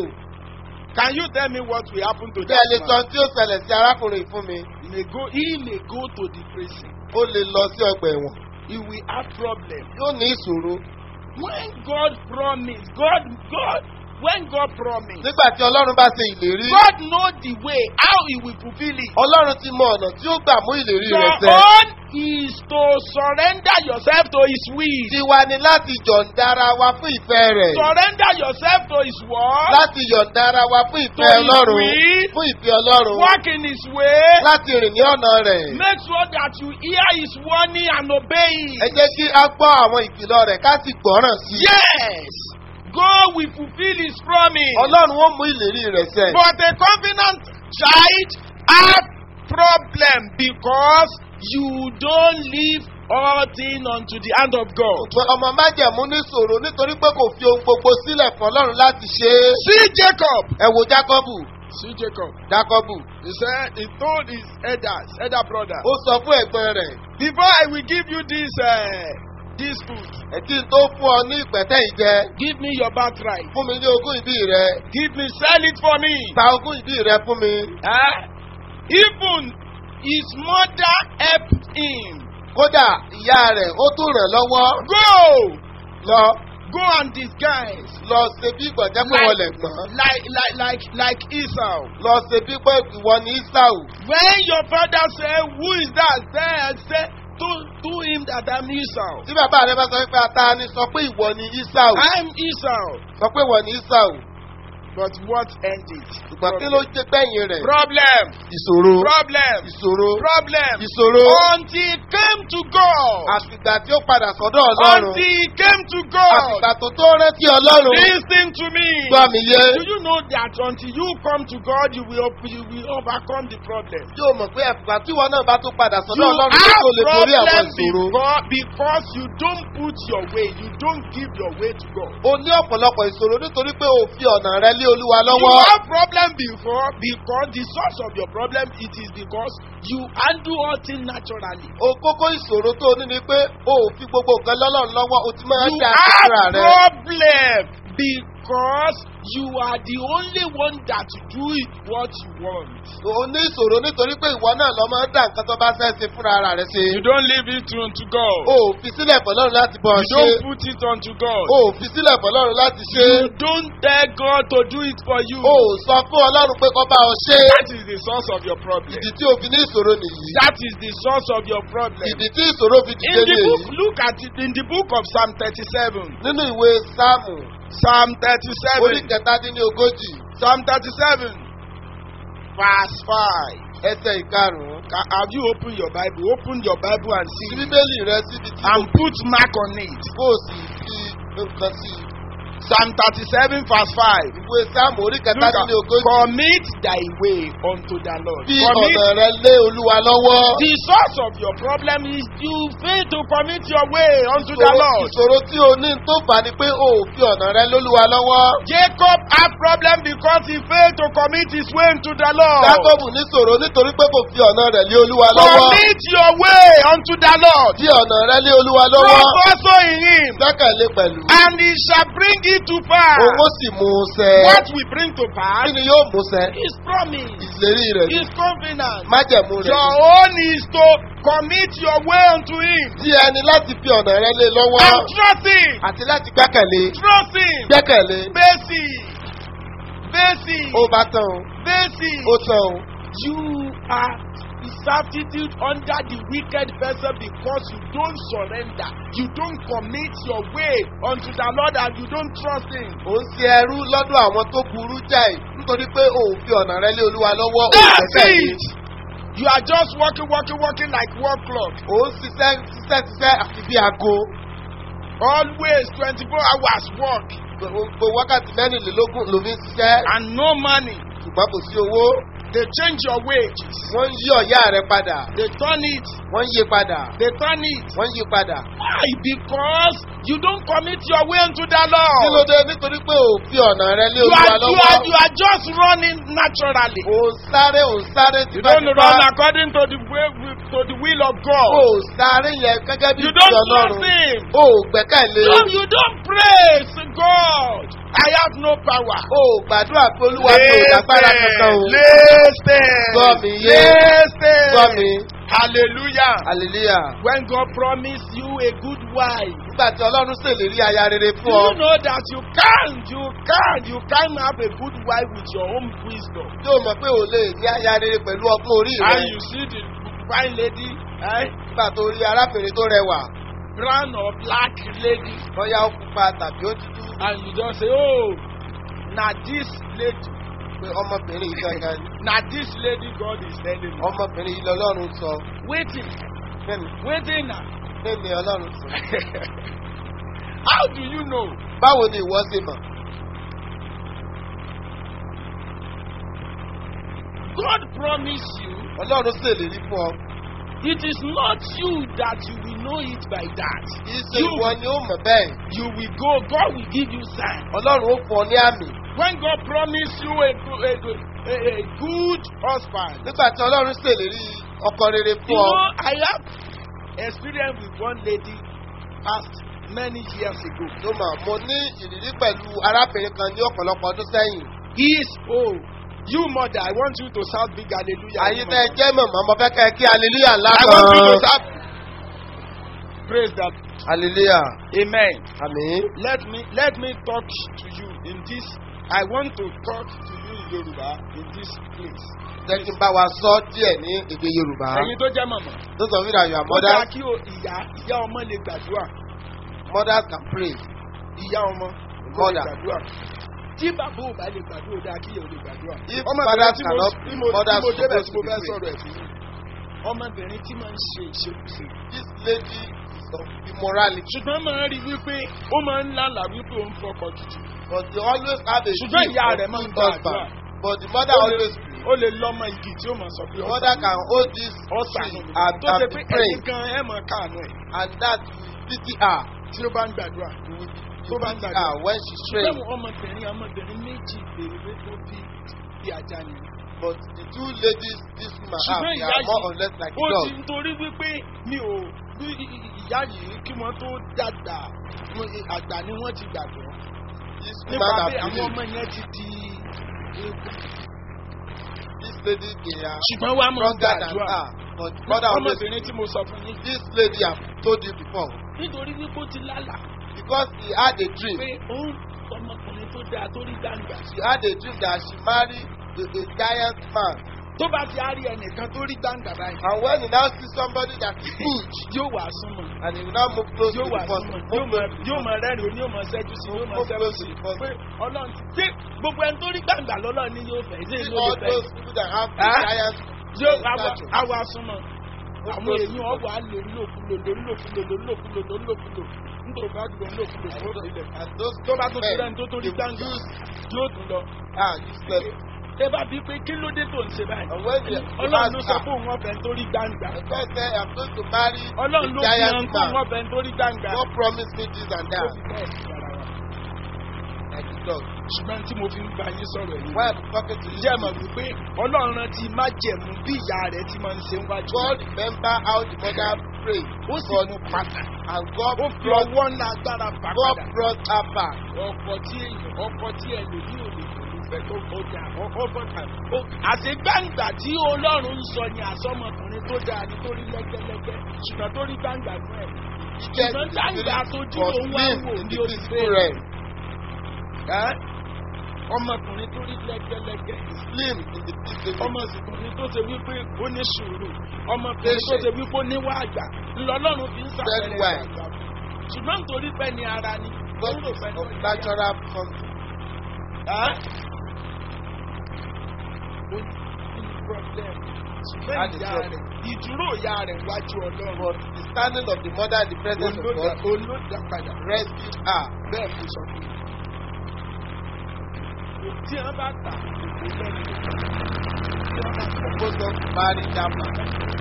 Can you tell me what will happen to bẹ́ẹ̀ lè that sọ man? tí ó ṣẹlẹ̀ sí arákùnrin fún mi. He may go. He may go to the prison. ó lè lọ sí ọgbà ẹ̀wọ̀n. He will have problem. yóò ní ìṣòro. When God promise, God, God, when God promise, nígbà tí ọlọ́run bá ṣe ìlérí. God know the way how He will fulfill it. ọlọ́run ti mọ ọ̀nà tí ó gbà mú ìlérí Your rẹ̀ ṣẹ. own is to surrender yourself to His will. tiwa ni láti yọ̀ǹda ara wa fún ìfẹ́ rẹ̀. Surrender yourself to His word. láti yọ̀ǹda ara wa fún ìfẹ́ To his ọlọ́run. will. fún ìfẹ́ ọlọ́run. Walk in His way. láti rìn ní ọ̀nà rẹ̀. Make sure that you hear His warning and obey ẹ it. jẹ́ kí a gbọ́ àwọn ìkìlọ̀ rẹ̀ ká sì gbọ́ràn sí i. Yes, God will fulfill His promise. ọlọ́run ó mú ìlérí rẹ̀ ṣẹ. But a covenant child have problem because you don't leave all things unto the hand of God. Ṣùgbọ́n ọmọ májẹ̀mú ní sòro nítorí pé kò fi ohun gbogbo sílẹ̀ fún ọlọ́run láti ṣe é. See Jacob. ẹ wo jákọ́bù See Jacob. jákọ́bù He said he told his elders, elder brother, ó sọ fún ẹ̀gbọ́n rẹ̀ before I will give you this uh, this food, ẹ̀kí tó fún ọ ní ìpẹ́tẹ́ ìjẹ give me your birthright. fún mi ní ogún ìbí rẹ Give me, sell it for me. ta ogún ìbí rẹ fún mi. Eh? Even his mother helped him. kódà ìyá rẹ̀ ó tún ràn lọ́wọ́ Go, lọ go and disguise. lọ ṣe bí ìgbọ̀jẹ́ pé wọ́n lẹ̀ gbọ́n like like like like Esau. lọ ṣe bí pé ìwọ ní isau When your father say, "Who is that?" Say, say to to him that I'm Esau. tí bàbá rẹ bá sọ pé ata ni sọ pé ìwọ ní isau I'm Esau. sọ pé ìwọ ní isau But what ended? ṣùgbọ́n kí ló jẹ́ gbẹ̀yìn rẹ̀ Problem. ìṣòro Problem. ìṣòro Problem. ìṣòro Until he came to God. àtìgbà tí ó padà sọ́dọ̀ ọlọ́run Until he came to God. àtìgbà tó tó rántí ọlọ́run Listen to me. gbọ́ mi yé Do you know that until you come to God, you will you will overcome the problem? yóò mọ̀ pé ẹ̀fùgbà tí wọn náà bá tó padà You sọ́dọ̀ ọlọ́run tó tó lè have borí àwọn problem ìṣòro. because, because you don't put your way, you don't give your way to God. o ní ọ̀pọ̀lọpọ̀ ìṣòro nítorí pé o fi ọ̀nà rẹ lé olúwa You lọ́wọ́. have problem before because the source of your problem it is because you handle all things naturally. o kókó ìṣòro tó o ní ni pé o ò fi gbogbo nǹkan lọ́lọ́run lọ́wọ́ o ti máa ń You ṣe àtúnṣe have rẹ. problem because you are the only one that do it what you want. o ní ìṣòro nítorí pé ìwọ náà lọ máa ń dá nǹkan tó bá fẹ́ ṣe fúnra ara rẹ ṣe. You don't leave it unto God. o ò fi sílẹ̀ fọlọ́run láti bọ̀ You ṣe. don't put it unto God. o ò fi sílẹ̀ fọlọ́run láti ṣe. You don't tell God to do it for you. o ò sọ fún ọlọ́run pé kó bá ọ ṣe. That is the source of your problem. ìdí tí o fi ní ìṣòro nìyí. That is the source of your problem. ìdí tí ìṣòro fi In dìde the book, nìyí. look at it in the book of Psalm 37. nínú ìwé sáàmù Psalm orí 37. kẹtàdínlógójì Psalm 37. Verse 5. ẹsẹ̀ ìkarùn-ún. Ca- Have you opened your Bible? Open your Bible and sí see. bíbélì rẹ síbi tí And put mark on it. kò sì fi nǹkan sí i. Psalm 37 verse 5. ìwé sáàmù orí Look at, kẹtàdínlógójì. commit thy way unto the Lord. fi Commit ọ̀nà rẹ lé olúwa lọ́wọ́. The source of your problem is you fail to commit your way unto the Ìṣòro- Lord. ìṣòro tí o ní tó fà ni pé o ò fi ọ̀nà rẹ lólúwa lọ́wọ́. Jacob had problem because he failed to commit his way unto the Lord. jákọ́bù níṣòro nítorí pé kò fi ọ̀nà rẹ̀ lé olúwa lọ́wọ́. Commit your way unto the Lord. fi ọ̀nà rẹ lé olúwa lọ́wọ́. Trust also in him, gbẹ́kẹ̀lé pẹ̀lú. and he shall bring it to pass. owó sì mú un ṣẹ. What we bring to pass kí ni yóò mú ṣẹ? is promise, ìlérí rẹ̀ ni. is covenant. májẹ̀mú rẹ̀ Your ni. own is to commit your way unto him tí ẹni láti fi ọ̀nà rẹ lé lọ́wọ́. and trust him. àti láti gbẹ́kẹ̀lé. Trust him. gbẹ́kẹ̀lé. Basic. Basic. ó bá tán o. Basic. ó tán o. You are substitute under the wicked person because you don't surrender. You don't commit your way unto the Lord and you don't trust him. ò ń ṣe ẹrú lọ́dọ̀ àwọn tó burú jáì nítorí pé o ò fi ọ̀nà rẹ lé olúwa lọ́wọ́. o ò That's gbẹ́kẹ̀lé. it. You are just working, working, working like work clock. ò ń ṣiṣẹ́ ṣiṣẹ́ ṣiṣẹ́ àfi bí aago. Always 24 hours work gbogbo wákàtí mẹ́rìnlélógún ló fi ń ṣiṣẹ́ and no money. ṣùgbọ́n kò sí owó. They change your wages. wọ́n ń yí ọ̀yá rẹ padà. They turn it. wọ́n ń yí padà. They turn it. wọ́n ń yí padà. Why? Because you don't commit your way unto the kí ló Lord. dé nítorí pé ò fi ọ̀nà rẹ lé You olúwa are, you, lọ́wọ́. are, you are just running naturally. ò ń sáré ò ń sáré You don't tipátipá. run according to the way to the will of ò God. ń sáré yẹn gẹ́gẹ́ bí You ìfẹ́ don't ọlọ́run. trust Him. ò ò gbẹ́kẹ̀lé. No, you don't praise God. I have no power. ò ò gbàdúrà pé olúwa mi ò lágbára kankan o. Listen. Gbọ́ mi yé. Listen. Gbọ́ mi. Hallelujah. hallelujah. When God promised you a good wife, nígbà tí ọlọ́run ṣèlérí aya rere do fún ọ. you know that you can't, you can't, you can't have a good wife with your own wisdom. tí o mọ̀ pé o lè ní aya rere pẹ̀lú ọgbọ́n orí rẹ. And you see the fine lady, eh, nígbà tó rí arábìnrin tó rẹwà. brown or black lady, bóyá ó pupa tàbí ó dúdú. and you just say, oh, now this lady, pé ọmọbìnrin yìí gangan ni. now this lady God is telling me. ọmọbìnrin yìí lọ́lọ́run sọ. Waiting, bẹ́ẹ̀ni waiting now. bẹ́ẹ̀ni ọlọ́run sọ. How do you know? báwo ni ìwọ ṣe mọ̀? God promised you. ọlọ́run ṣèlérí fún ọ. It is not you that you will know it by that. kì í ṣe You, ìwọ ni ó mọ̀ bẹ́ẹ̀. you will go, God will give you sign. ọlọ́run ó fún ọ ní àmì. When God promised you a, go- a, go- a, a good husband, nígbà tí ọlọ́run ṣèlérí ọkọ rere you fún ọ. know, I have experience with one lady past many years ago. ló mọ̀ mo ní ìrírí pẹ̀lú arábìnrin kan ní ọ̀pọ̀lọpọ̀ ọdún sẹ́yìn. He is oh, you mother, I want you to shout big hallelujah. àyè woman. tẹ́ ẹ jẹ́ mọ̀mọ́ mo fẹ́ kẹ́ ẹ kí hallelujah ńlá I want you to kan. shout. Praise that. hallelujah. Amen. àmín. Let me let me talk to you in this. I want to talk to you in Yoruba in this place. jẹ́ kí n bá wa sọ díẹ̀ ní èdè yorùbá. Ẹyin tó jẹ́ màmá. those of you that you are Ó dáa mothers kí o ìyá ìyá ọmọ lè gbàdúrà. mothers can pray. Ìyá ọmọ kó lè Mother. gbàdúrà. Tí bàbá ò bá lè gbàdúrà, ó dáa kí ìyá ò lè gbàdúrà. If Ọmọbìnrin fathers tí mo cannot tí pray, mo tí mothers mo débẹ̀ supposed tí to mo be fẹ́ praying. sọ̀rọ̀ ẹ̀ fún yín. Ọmọbìnrin tí máa ń ṣe ìṣekúṣe. this lady is of immorality Ṣùgbọ́n máa ń rí wípé ó máa ń lálàá wípé ó ń fọkọ̀ tutù. but they always have a Ṣùgbọ́n dream ìyá of rẹ̀ máa ń good gbàdúrà. husband but the mother Ó lè- always pray. Ó lè lọ́mọ igi tí ó máa sọ pé the mother can hold this ọ̀sán tree and tó ṣe and pé be praying ẹ̀yin gan ẹ̀ mọ̀ káànú ẹ̀ and that will pity her tí ó bá ń gbàdúrà. you will Tó you bá ń pity gbàdúrà. her when she pray Ṣùgbọ́n ọmọbìnrin ọmọbìnrin méjì bèrè tó bí bí ajá ni. but the two ladies this woman have Ṣùgbọ́n they ìyá are more yìí or less like ó dog ti nítorí wípé mi ò bí ìyá yìí kí wọ́n tó dàgbà mo- àgbà ni wọ́n ti gbàgbọ́. This nípa woman pé has àwọn ọmọ believed. yẹn ti di eégún. This lady, they are ṣùgbọ́n wàá mọ̀ stronger than gbàdúrà her. But mother always, ọmọbìnrin tí mo sọ fún yín this lady have told you before. nítorí wípé ó ti lálà Because he had a dream. pé òun ọmọkùnrin tó dáa tó rí gbàǹgbà She had a dream that she married a, a giant man. tó bá ti á rí ẹnìkan tó rí gbàǹgbà báyìí And when he now sees somebody that is huge, yóò wà súnmọ́ and he will now move close yóò to wà the person. súnmọ́ yóò Move mọ close to the yóò person. mọ rẹ́rìn òní yóò mọ ṣẹ́jú sí yóò mọ Move ṣẹ́jú close sí to the person. pé ọlọ́run ti ṣé gbogbo ẹni tó rí gbàǹgbà lọ́lọ́ ni yóò fẹ́ ṣé See ìlú all yóò fẹ́ those people that have Huh? giant yóò stature. àwa súnmọ́ Move àwọn close to èèyàn the ọ̀wọ́ á lò ńlòkulò lò ńlòkulò lò ńlòkulò lò ńlòkulò nítorí bá dùn ńlòkulò And tó those- sílẹ̀ and those tó bá tó ti men, rẹ́ni tó tó rí they will gbàǹgbà use yóò tún lọ. ah useless. ẹ bá bíi pé kí ló dé tó ń ṣe báyìí. And when they ọlọ́run ló sọ ask fún òun ọ̀fẹ́ nítorí gbangba. the first say I'm going to marry ọlọ́run a ló fi hàn giant fún òun man. ọ̀fẹ́ nítorí gbangba. God promised me this and Ó that. fi bẹ́ẹ̀ sí ara wa. Like the dog. ṣùgbọ́n tí mo fi ń bá yín sọ̀rọ̀ yìí. Why I'm talking to you? jẹ́ mọ̀ wípé ọlọ́run ti má jẹ̀mú bí ìyá rẹ̀ ti máa ń ṣe ń wájú. God remember how the mother prayed. ó sì God mú padà. and God ó fi brought ọwọ́ ńlá agbára fà God padà. brought her back. ọkọ̀ tí èèyàn ọkọ̀ tí ẹ lè ní òde pẹ̀lú ìfẹ́ tó kọjá ọkọ̀ kan. àti gbàǹgbà tí ọlọ́run ń sọ ni àsọmọkùnrin tó dáa ní torí lẹ́gẹ́lẹ́gẹ́ ṣùgbọ́n tó rí gbàǹgbà fún ẹ̀. Get ṣùgbọ́n gbàǹgbà tójú was òun wá lived wò in ní the oṣù physical realm. ẹ́ ọmọkùnrin tó rí lẹ́gẹ́lẹ́gẹ́ Slim in the physical ọmọkùnrin tó ṣe wípé ó ní sùúrù ọmọkùnrin tó ṣe wípé ó níwá àgbà ńlọlọ́run fi ń Very sàpẹrẹ well. àgbà ṣùgbọ́n nítorí pé ní ara ni ó God rò pé ní of ọjà natural something. ẹ́ ó ní problem ṣùgbọ́n That is ìyá what- rẹ̀ ìdúró ìyá rẹ̀ wájú ọlọ́run But the standing of the mother in the presence of olódà God olódà padà rescued her. bẹ́ẹ̀ kò sọ fún mi. tí wọ́n bá tà kò lẹ́nu tí wọ́n bá tà Supposed to marry that man.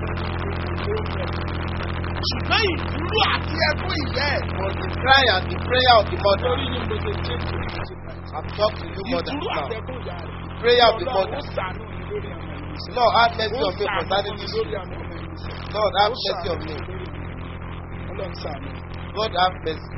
ṣùgbọ́n ìdúró àti ẹkún ìyá ẹ̀. But the cry and the prayer of the mother. lórí ní mo ṣe ṣe ṣe ṣe I'm talking to you, mother. ìdúró Now, àti ẹkún ìyá rẹ̀. prayer of the Ọlọ́run mother. ó ṣàánú mi lórí àwọn ẹ̀mí sẹ́. Lord, have mercy ó on me ṣàánú concerning mi this. lórí àwọn ẹ̀mí sẹ́. Lord, have Ó mercy ṣàánú on mi me. lórí mi. Ọlọ́run ṣàánú. God, have mercy.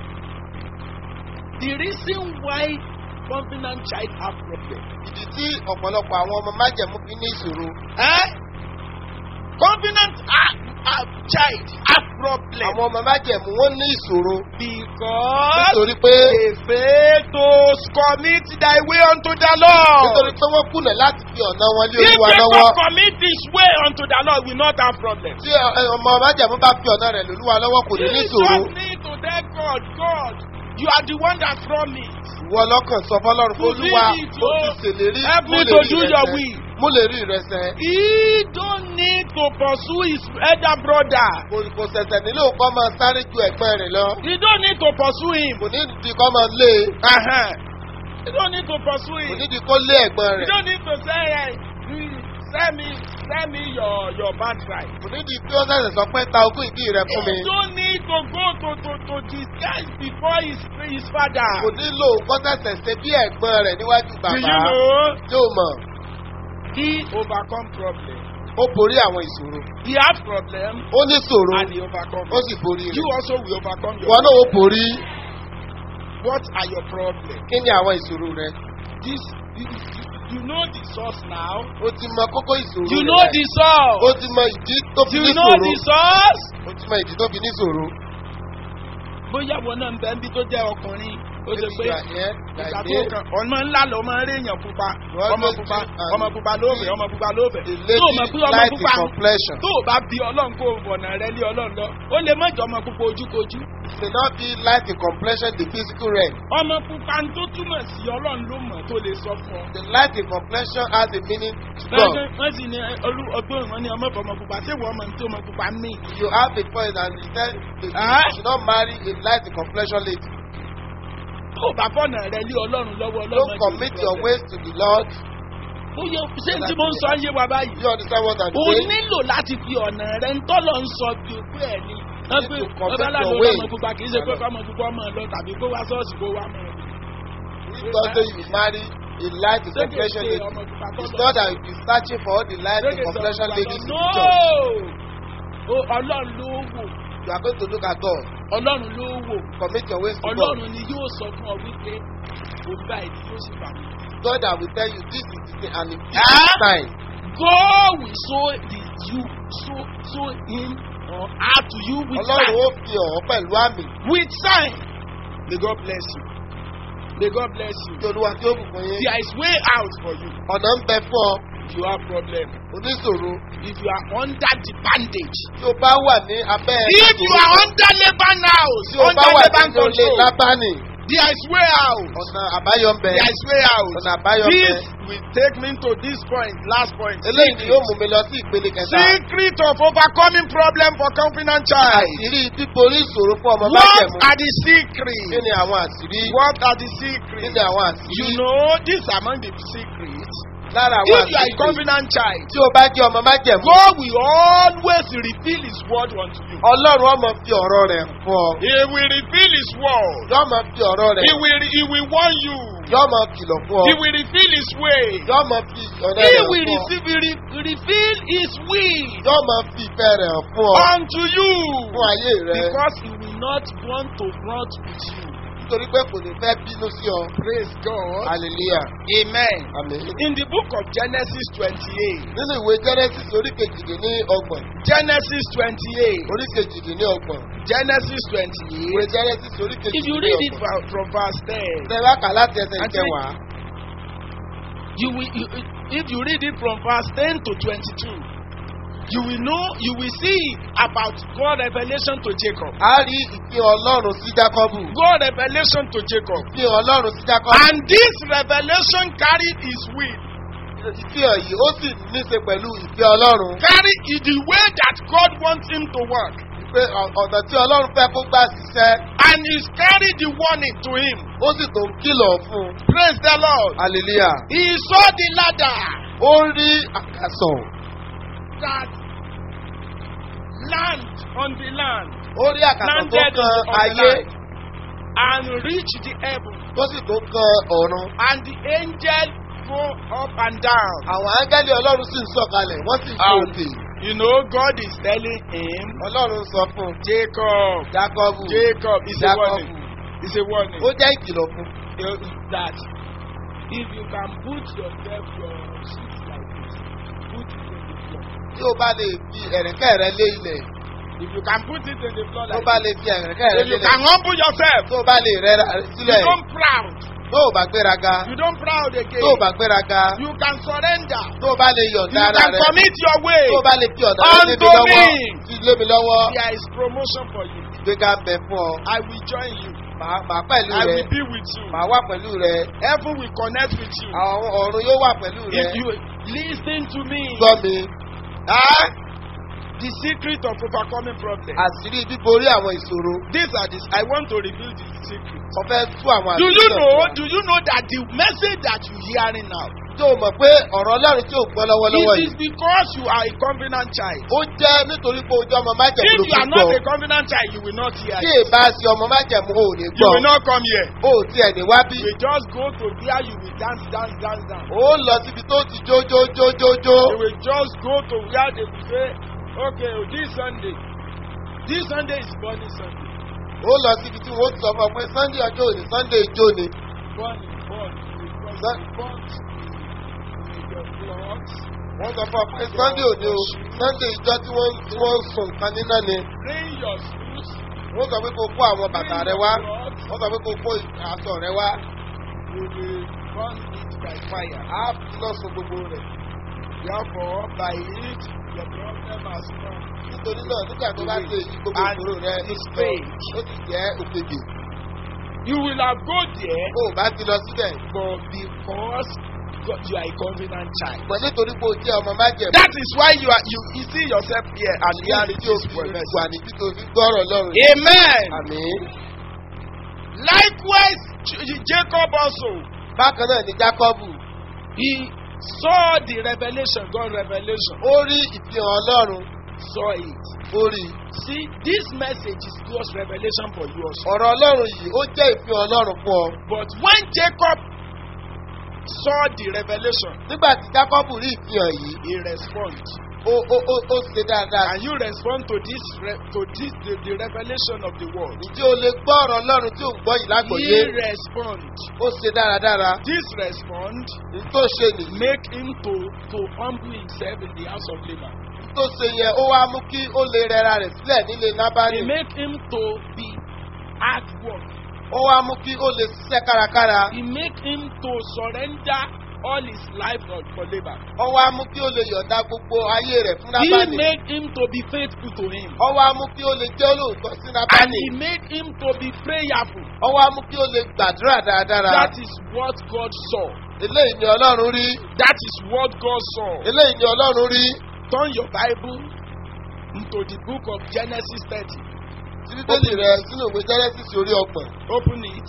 The reason why covenant child have problem. Ìdí tí ọ̀pọ̀lọpọ̀ àwọn ọmọ májẹ̀mú fi ní ìṣòro. Eh? Covenant have, have child have problem. Àwọn ọmọ májẹ̀mú wọ́n ní ìṣòro. Because Nítorí pé they fail to commit thy way unto the Lord. nítorí pé wọ́n kùnà láti fi ọ̀nà wọn lé If olúwa they lọ́wọ́. don't commit his way unto the Lord, we not have problem. Tí ẹ, ọmọ májẹ̀mú bá fi ọ̀nà rẹ̀ lólúwa lọ́wọ́ kò ní ní You ìṣòro. just need to tell God, God, you are the one that promised. Ìwọ ọlọ́kàn sọ fọlọ́run pé To olúwa do it, ó oh. ti ṣèlérí Help mú me lè to rí do your ìrẹsẹ̀. will. Mú lè rí ìrẹsẹ̀. He don't need to pursue his elder brother. Kò kò ṣẹ̀ṣẹ̀ nílò kọ́ máa sáré ju ẹ̀gbọ́n rẹ̀ lọ. He don't need to pursue him. Kò ní di kọ́ máa lé e. Uh-huh. He don't need to pursue Kò him. ní di kó lé ẹ̀gbọ́n You rẹ̀. don't need to say, hey, mm, send me, send me your your birthright. Kò ní di kí ó ṣẹ̀ṣẹ̀ sọ pé ta ogún ìdí rẹ̀ fún mi. You don't need to go to to to disguise before his his father. Kò nílò kó ṣẹ̀ṣẹ̀ ṣe bí ẹ̀gbọ́n rẹ̀ níwájú Do bàbá. you know? Yóò mọ̀. He overcome problem. Ó borí àwọn ìṣòro. He has problem Ó ní ìṣòro. and he overcome. Ó sì borí You rẹ̀. also will overcome your. Ìwọ náà ó borí. What are your problems? Kí ni àwọn ìṣòro rẹ̀? This you, you, you know the source now. O ti mọ kókó ìṣòro You rẹ̀. know the O source. ti mọ ìdí tó fi You ní know ìṣòro. the source. O ti mọ ìdí tó fi ní ìṣòro. Bóyá wọn náà ń bẹ níbi tó jẹ́ ọkùnrin. Ó ṣe pé Ìgbà yẹn, ìgbà ìgbà tó yẹn, kàn ọmọ ńlá lọ ọmọ eré èèyàn pupa. Wọ́n Ọmọ ló pupa ti and- ọmọ pupa lóòfẹ̀ ọmọ pupa lóòfẹ̀. the Tó o mọ̀ pé lady ọmọ light in pupa complexion. tó o bá bí ọlọ́run kó o bọ̀nà rẹ lé ọlọ́run lọ. Ó lè má jọ ọmọ pupa ojúkojú. It may not be light in complexion the physical realm. Ọmọ pupa tó túmọ̀ sí ọlọ́run ló mọ̀ tó lè sọ fún ọ. The light in complexion has a meaning to God. Lọ́jọ́ wọ́n sì ní olú ọgbọ́n ìwọ̀n ní ọmọ ọmọ pupa ṣé wọ́n mọ̀ ní tí ọmọ pupa mí. You have a point and you said you Ah? should not marry a light in complexion lady. Tó o bá fọ̀nà rẹ lé ọlọ́run lọ́wọ́ ọlọ́run. Don't commit your ways to the Lord. Bóyá ṣé tí mo ń sọ yé wa báyìí. Do you understand what I'm o saying? nílò láti fi ọ̀nà rẹ ń tọ́lọ̀ ń sọ bí òkú ẹ̀ ni. wọ́n need pé to commit ọba aláàlú your way. ọmọ pupa kì í ṣe pé ọmọ pupa ọmọ lọ tàbí kó wá sọ́ọ̀sì kó wá mọ́. If God say you marry a light in complexion lady, ọmọ pupa it's not that you be searching for all the light in complexion ladies in no the church. O, ọlọ́run ló wò You are going to look at God. ọlọ́run ló wò Commit your ways to God. ọlọ́run ni yóò sọ fún ọ wípé tó báyìí ni yóò sì fà mí. God that will tell you this is the thing and it is Ah. the sign. God will show the you show show him or her to you with Ọlọ́run sign. ó fi hàn ọ́ pẹ̀lú àmì. With sign. May God bless you. May God bless you. Kí Olúwa tí ó bùkún yín. There is way out for you. Ọ̀nà ń bẹ fún ọ. If you have problem. Oníṣòro If you are under the bandage. tí o bá wà ní abẹ́ If you are under Laban house, tí o bá under wà Laban nínú ilé control, Lábánì, there is way out. ọ̀nà àbáyọ ń bẹ. There is way out. Ọ̀nà àbáyọ ń bẹ. This will take me to this point, last point. Eléyìí ni yóò mú mi lọ sí ìpele kẹta. Secret of overcoming problem for confident child. Àṣírí bíborí ìṣòro fún ọmọ What májẹ̀mú. are the Kí secrets? ni àwọn àṣírí? What are the Kí secrets? ni àwọn You àṣírí? know, these are among the secrets. Lára àwọn If you are a àṣírí. confident child, Tí o bá jẹ́ ọmọ májẹ̀mú, God will always reveal His word unto you. Ọlọ́run ọmọ fi ọ̀rọ̀ rẹ̀ fún ọ. He will reveal His word. Yọ́ mọ fi ọ̀rọ̀ rẹ̀. He will, he will warn you. Yọ́ mọ kìlọ̀ fún ọ. He will reveal His way. Yọ́ mọ fi ọ̀rọ̀ He rẹ̀ will fún ọ. receive, re, reveal His will Yọ́ mọ fi ìfẹ́ rẹ̀ hàn fún ọ. unto you. Fún ayé rẹ̀. Because He will not want to rot with you. Nítorí pé kò ní fẹ́ bínú sí ọ. Praise God. Hallelujah. Amen. Àmín. In the book of Genesis 28, Nínú ìwé Genesis orí kejìdínní ọgbọ̀n. Genesis 28, Orí kejìdínní ọgbọ̀n. Genesis Ìwé 28, Genesis orí if you kejìdínní read it ọgbọ̀n. from, from verse 10, Ṣé wá kà láti ẹsẹ̀ And ìkẹwàá? you will, you, if you read it from verse 10 to 22, you will know, you will see about God revelation to Jacob. A rí ìpín Ọlọ́run sí Jákọ́bù. God revelation to Jacob. Ìpín Ọlọ́run sí Jákọ́bù. And this revelation carried his will. Ìfihàn yìí ó sì níṣe pẹ̀lú ìfẹ́ Ọlọ́run. Carry in the way that God wants him to work. Pé ọ̀- ọ̀nà tí Ọlọ́run fẹ́ kó gbà ṣiṣẹ́, And he's carried the warning to him. ó sì tó ń kìlọ̀ fún un. Praise the Lord. Hallelujah. He saw the ladder Ó rí àkàsọ̀. that land on the land Ó rí àkàsọ̀ tó landed kan on the ayé land and reached the heaven. tó sì tó kan ọ̀run. And the angel go up and down. Àwọn áńgẹ́lì Ọlọ́run sì ń sọ̀kalẹ̀, wọ́n sì ń Um, òkè. You know, God is telling him, Ọlọ́run sọ fún un. Jacob, Jákọ́bù. Jacob, it's a Jákọ́bù. warning. It's a warning. Ó jẹ́ ìkìlọ̀ fún un. uh, that if you can put yourself your sheet like this, put it in the floor. Tí o bá lè fi ẹ̀rẹ̀kẹ́ rẹ lé ilẹ̀, If you can put it in the floor tó like bá this, lè fi ẹ̀rẹ̀kẹ́ rẹ if you lélẹ̀, can humble yourself, tó o bá lè rẹ́ra rẹ you sílẹ̀, don't proud, tó o bá gbéraga, you don't proud again. tó o bá gbéraga, You can surrender. tó o bá lè You yọ̀ǹda ara can rẹ, commit your way. tó o bá lè fi ọ̀dà rẹ lé mi Unto lọ́wọ́, me. fi lé mi lọ́wọ́, There is promotion for you. ìgbéga ń bẹ fún ọ. I will join you. Màá màá pẹ̀lú I rẹ, will be with you. màá wà pẹ̀lú rẹ, Heaven will connect with you. àwọn ọ̀run yóò wà pẹ̀lú rẹ. If you listen to me, Gbọ́ mi, ah, the secret of overcoming problems. àṣírí bíborí àwọn ìṣòro, These are this. I want to reveal the secret. mo fẹ́ tú àwọn Do àṣírí you náà know? fún ọ. Do you know that the message that you hearing now? Tó o mọ̀ pé ọ̀rọ̀ Ọlọ́run tí ò gbọ́ lọ́wọ́lọ́wọ́ It yìí. is because you are a covenant child. ó jẹ́ nítorí pé ojú ọmọ májẹ̀mú If ló you fi are not gbọ́ a covenant child, you will not hear. tí it. èbá sí ọmọ májẹ̀mú ò ní You gbọ́ will not come here. ó tiẹ̀ ní wá bí You will just go to where you will dance, dance, dance, dance. ó lọ síbi tó ti jó jó jó jó jó You will just go to where they will say, okay, oh, this Sunday, this Sunday is burning Sunday. ó lọ síbi tí wọ́n ti sọ fún ọ pé sunday ọjọ́ òní sunday ijó ni Burning, burning. Because Sun- the burnt with your clothes. wọ́n sọ fún ọ pé sunday òní o sunday ijó tí wọ́n tí wọ́n ń sun nǹkan níná ni Bring your shoes. wọ́n sọ pé kó kó àwọn bàtà rẹ wá wọ́n sọ pé kó kó aṣọ rẹ wá You will burn it by fire. á fi lọ sun gbogbo rẹ̀ Therefore, by it, your problem has come. nítorí náà nígbà tó bá ṣe èyí gbogbo And ìṣòro rẹ ó it's ti lọ fake. ó sì jẹ́ òkèjì You will have go there, ó bá ti lọ síbẹ̀ but because God, you are a covenant child. pọ̀ nítorí pé o jẹ́ ọmọ májẹ̀mú. That is why you are you, you see yourself here and hearing tí o this fi word. wà ní títí o fi gbọ́rọ̀ lọ́rùn. Amen. Àmín. Likewise, J- Jacob also Bákan náà ni Jákọ́bù. he saw the revelation, God revelation, Ó rí ìfihàn Ọlọ́run. saw it. Ó rí. See, this message is God's revelation for you also. Ọ̀rọ̀ Ọlọ́run yìí ó jẹ́ ìfihàn Ọlọ́run fún ọ. But when Jacob saw the revelation, Nígbà tí Jákọ́bù rí ìfihàn yìí, he responded. ó ó ó ó ṣe dáadáa. And you respond to this re- to this the, the revelation of the word. ǹjẹ́ o lè gbọ́ ọ̀rọ̀ ọlọ́run tí ò ń gbọ́ yìí lágbòye? He respond. ó ṣe dáradára. This respond ní tó ṣe nìyí. make him to to humble himself in the house of labor. ní tó ṣe yẹn ó wá mú kí ó lè rẹra rẹ̀ sílẹ̀ nílé nábàánì. He make him to be hard work. ó wá mú kí ó lè ṣiṣẹ́ kárakára. He make him to surrender all his life for, for labor. ó wá mú kí ó lè yọ̀ǹda gbogbo ayé rẹ̀ fún He nábàánì. make him to be faithful to him. ó wá mú kí ó lè jẹ́ olóòótọ́ sí And nábàánì. he make him to be prayerful. ó wá mú kí ó lè gbàdúrà dáradára. That is what God saw. eléyìí ni ọlọ́run rí. That is what God saw. eléyìí ni ọlọ́run rí. Turn your Bible into the book of Genesis 30. tí bíbélì rẹ̀ sínú ìwé genesis orí ọgbọ̀n. Open it.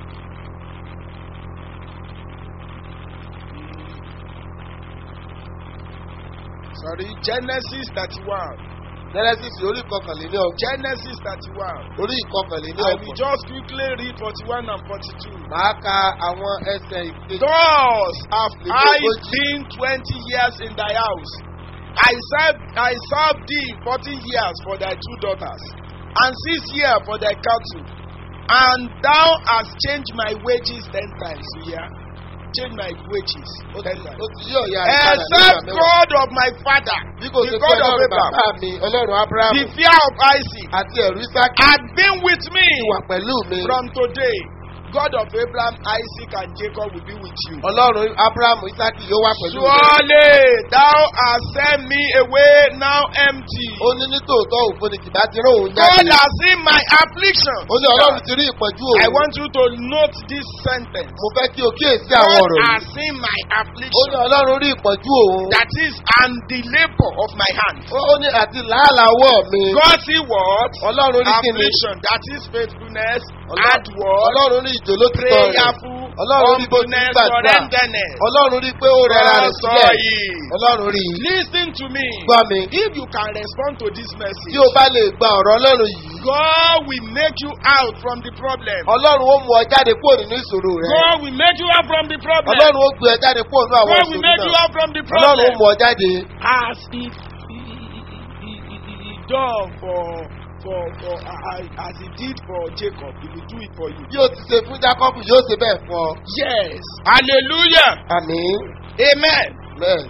Sorry, Genesis 31. genesis orí ìkọkànléní ọgbọ̀n. Genesis 31. orí ìkọkànléní I will ọgbọ̀n. just quickly read 41 and 42. màá ka àwọn ẹsẹ̀ ìkejì. Thus have I Ìdógójì. been 20 years in thy house. I served, I served thee 14 years for thy two daughters, and six years for thy cattle. And thou hast changed my wages ten times. You hear? Change my wages ó ten ti times. ó ti yí ọ̀yà rẹ̀ padà Except nígbà mẹ́wàá. God of my father, bí kò ṣe the pé God of ọlọ́run Abraham, bàbá mi ọlọ́run abrahamu the fear of Isaac, àti ẹ̀rú isaki had been with me wà pẹ̀lú mi. from today. God of Abraham, Isaac, and Jacob will be with you. ọlọ́run abrahamu isaki yóò wà pẹ̀lú mi. Surely thou hast sent me away now empty. ó ní nítòótọ́ òfin ni kìbá ti rán òun God jáde. has seen my affliction. ó ní ọlọ́run ti rí ìpọ́njú I òun. want you to note this sentence. mo fẹ́ kí o kíyèsí àwọn God ọ̀rọ̀ has yìí. seen my ó ní affliction. ọlọ́run rí ìpọ́njú òun. That is, and the labor of my hand. ó ó ní àti làálàá ọwọ́ mi. God see what? ọlọ́run rí kíni. Affliction. That is faithfulness, Ọlọ́- hard work, ọlọ́run rí ìjòlótìtọ́ rẹ̀. prayerful, Ọlọ́run rí bó ti ń humbleness, gbàdúrà. surrenderness. ọlọ́run rí pé ó rẹra rẹ̀ God saw sílẹ̀. it. ọlọ́run rí i. Listen to me. gbọ́ mi. If you can respond to this message, tí o bá lè gba ọ̀rọ̀ ọlọ́run yìí. God will make you out from the problem. ọlọ́run ó mú ọ jáde kúrò nínú ìṣòro rẹ. God will make you out from the problem. ọlọ́run ó gbé ọ jáde kúrò nínú àwọn God will ìṣòro make you náà. out from the ọlọ́run ó problem. mú ọ jáde. As he, he, he, he, he, he done for for for uh, as he did for Jacob, he will do it for you. bí o ti ṣe fún jacob yóò ṣe bẹ́ẹ̀ fún ọ. Yes. Hallelujah. àmín. Amen. bẹ́ẹ̀.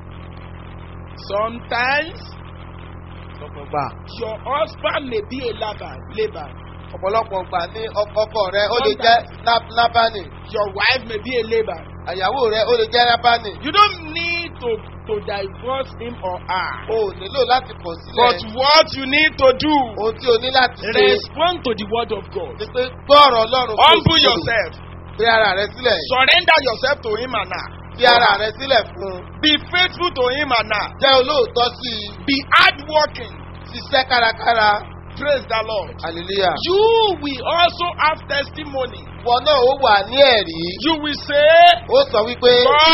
Sometimes ọ̀pọ̀lọpọ̀ your husband may be a labour, labor. ọ̀pọ̀lọpọ̀ gbà ní ọkọ rẹ ó lè jẹ́ Lab- lábánì. Your wife may be a labor. àyàwó rẹ ó lè jẹ́ lábánì. You don't need to to divorce him or her. o ò nílò láti kọ̀ But sílẹ̀. what you need to do, ohun tí o ní láti ṣe respond to the word of God. ni pé gbọ́ọ̀rọ̀ ọlọ́run kò Humble sí yourself. fi ara rẹ sílẹ̀. Surrender yourself to him and her. fi ara rẹ sílẹ̀ fún un. Be faithful to him and her. jẹ́ olóòótọ́ sí i. Be hardworking. ṣiṣẹ́ kárakára. Praise the Lord. hallelujah. You will also have testimony. wọn náà ó wà ní ẹ̀rí. You will say, ó sọ wípé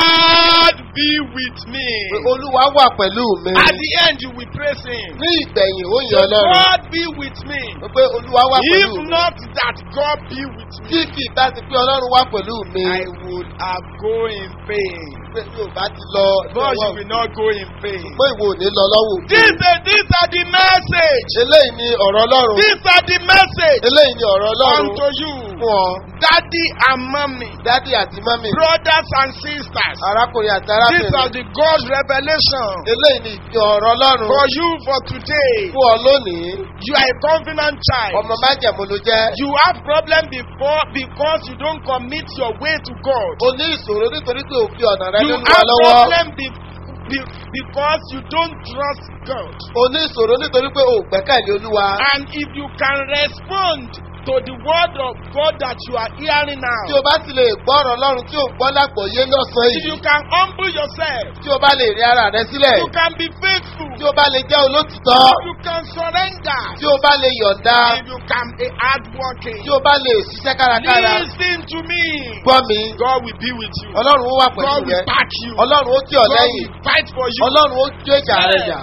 God be with me. pé olúwa wà pẹ̀lú mi. At the end, you will praise him. ní ìgbẹ̀yìn ó So yàn ọlọ́run. God be with me. pé olúwa wà If pẹ̀lú mi. not that God be with tí me, kì í bá ti pé ọlọ́run wà pẹ̀lú mi. I would have go in pain. pé mi ò bá ti lọ. But you will not go in pain. pé ìwọ ò ní lọ lọ́wọ́. These are, these are the message. eléyìí ni ọ̀rọ̀ ọlọ́run. These are the message eléyìí ni ọ̀rọ̀ ọlọ́run unto you, fún ọ. daddy and mommy, dádì àti mọ́mì. brothers and sisters. arákùnrin àti These are arábìnrin. the God's revelation eléyìí ni ìfi ọ̀rọ̀ ọlọ́run for you for today. fún ọ lónìí. You are a covenant child. ọmọ májẹ̀mú ló jẹ́. You have problem before because you don't commit your way to God. o ní ìṣòro nítorí pé òfin ọ̀nà rẹ You nínú wa have lọ́wọ́. problem be, be, because you don't trust God. o ní ìṣòro nítorí pé o ò gbẹ́kẹ̀lé olúwa. And if you can respond to the word of God that you are hearing tí now, o bá ti lè gbọ́ ọ̀rọ̀ ọlọ́run tí o gbọ́ lágbọ̀ọ́yé lọ́sàn-án if you yìí. can humble yourself, tí o bá lè rí ara rẹ sílẹ̀. you can be faithful, tí o bá lè jẹ́ olótìtọ́. you can surrender, tí o bá lè yọ̀ǹda. if you can be hardworking. tí o bá lè ṣiṣẹ́ kárakára. Listen to me. gbọ́ mi. God will be with you. ọlọ́run ó wà pẹ̀lú God rẹ. will back you. ọlọ́run ó tì ọ́ God lẹ́yìn. will fight for you. ọlọ́run ó jó ìjà rẹ jà.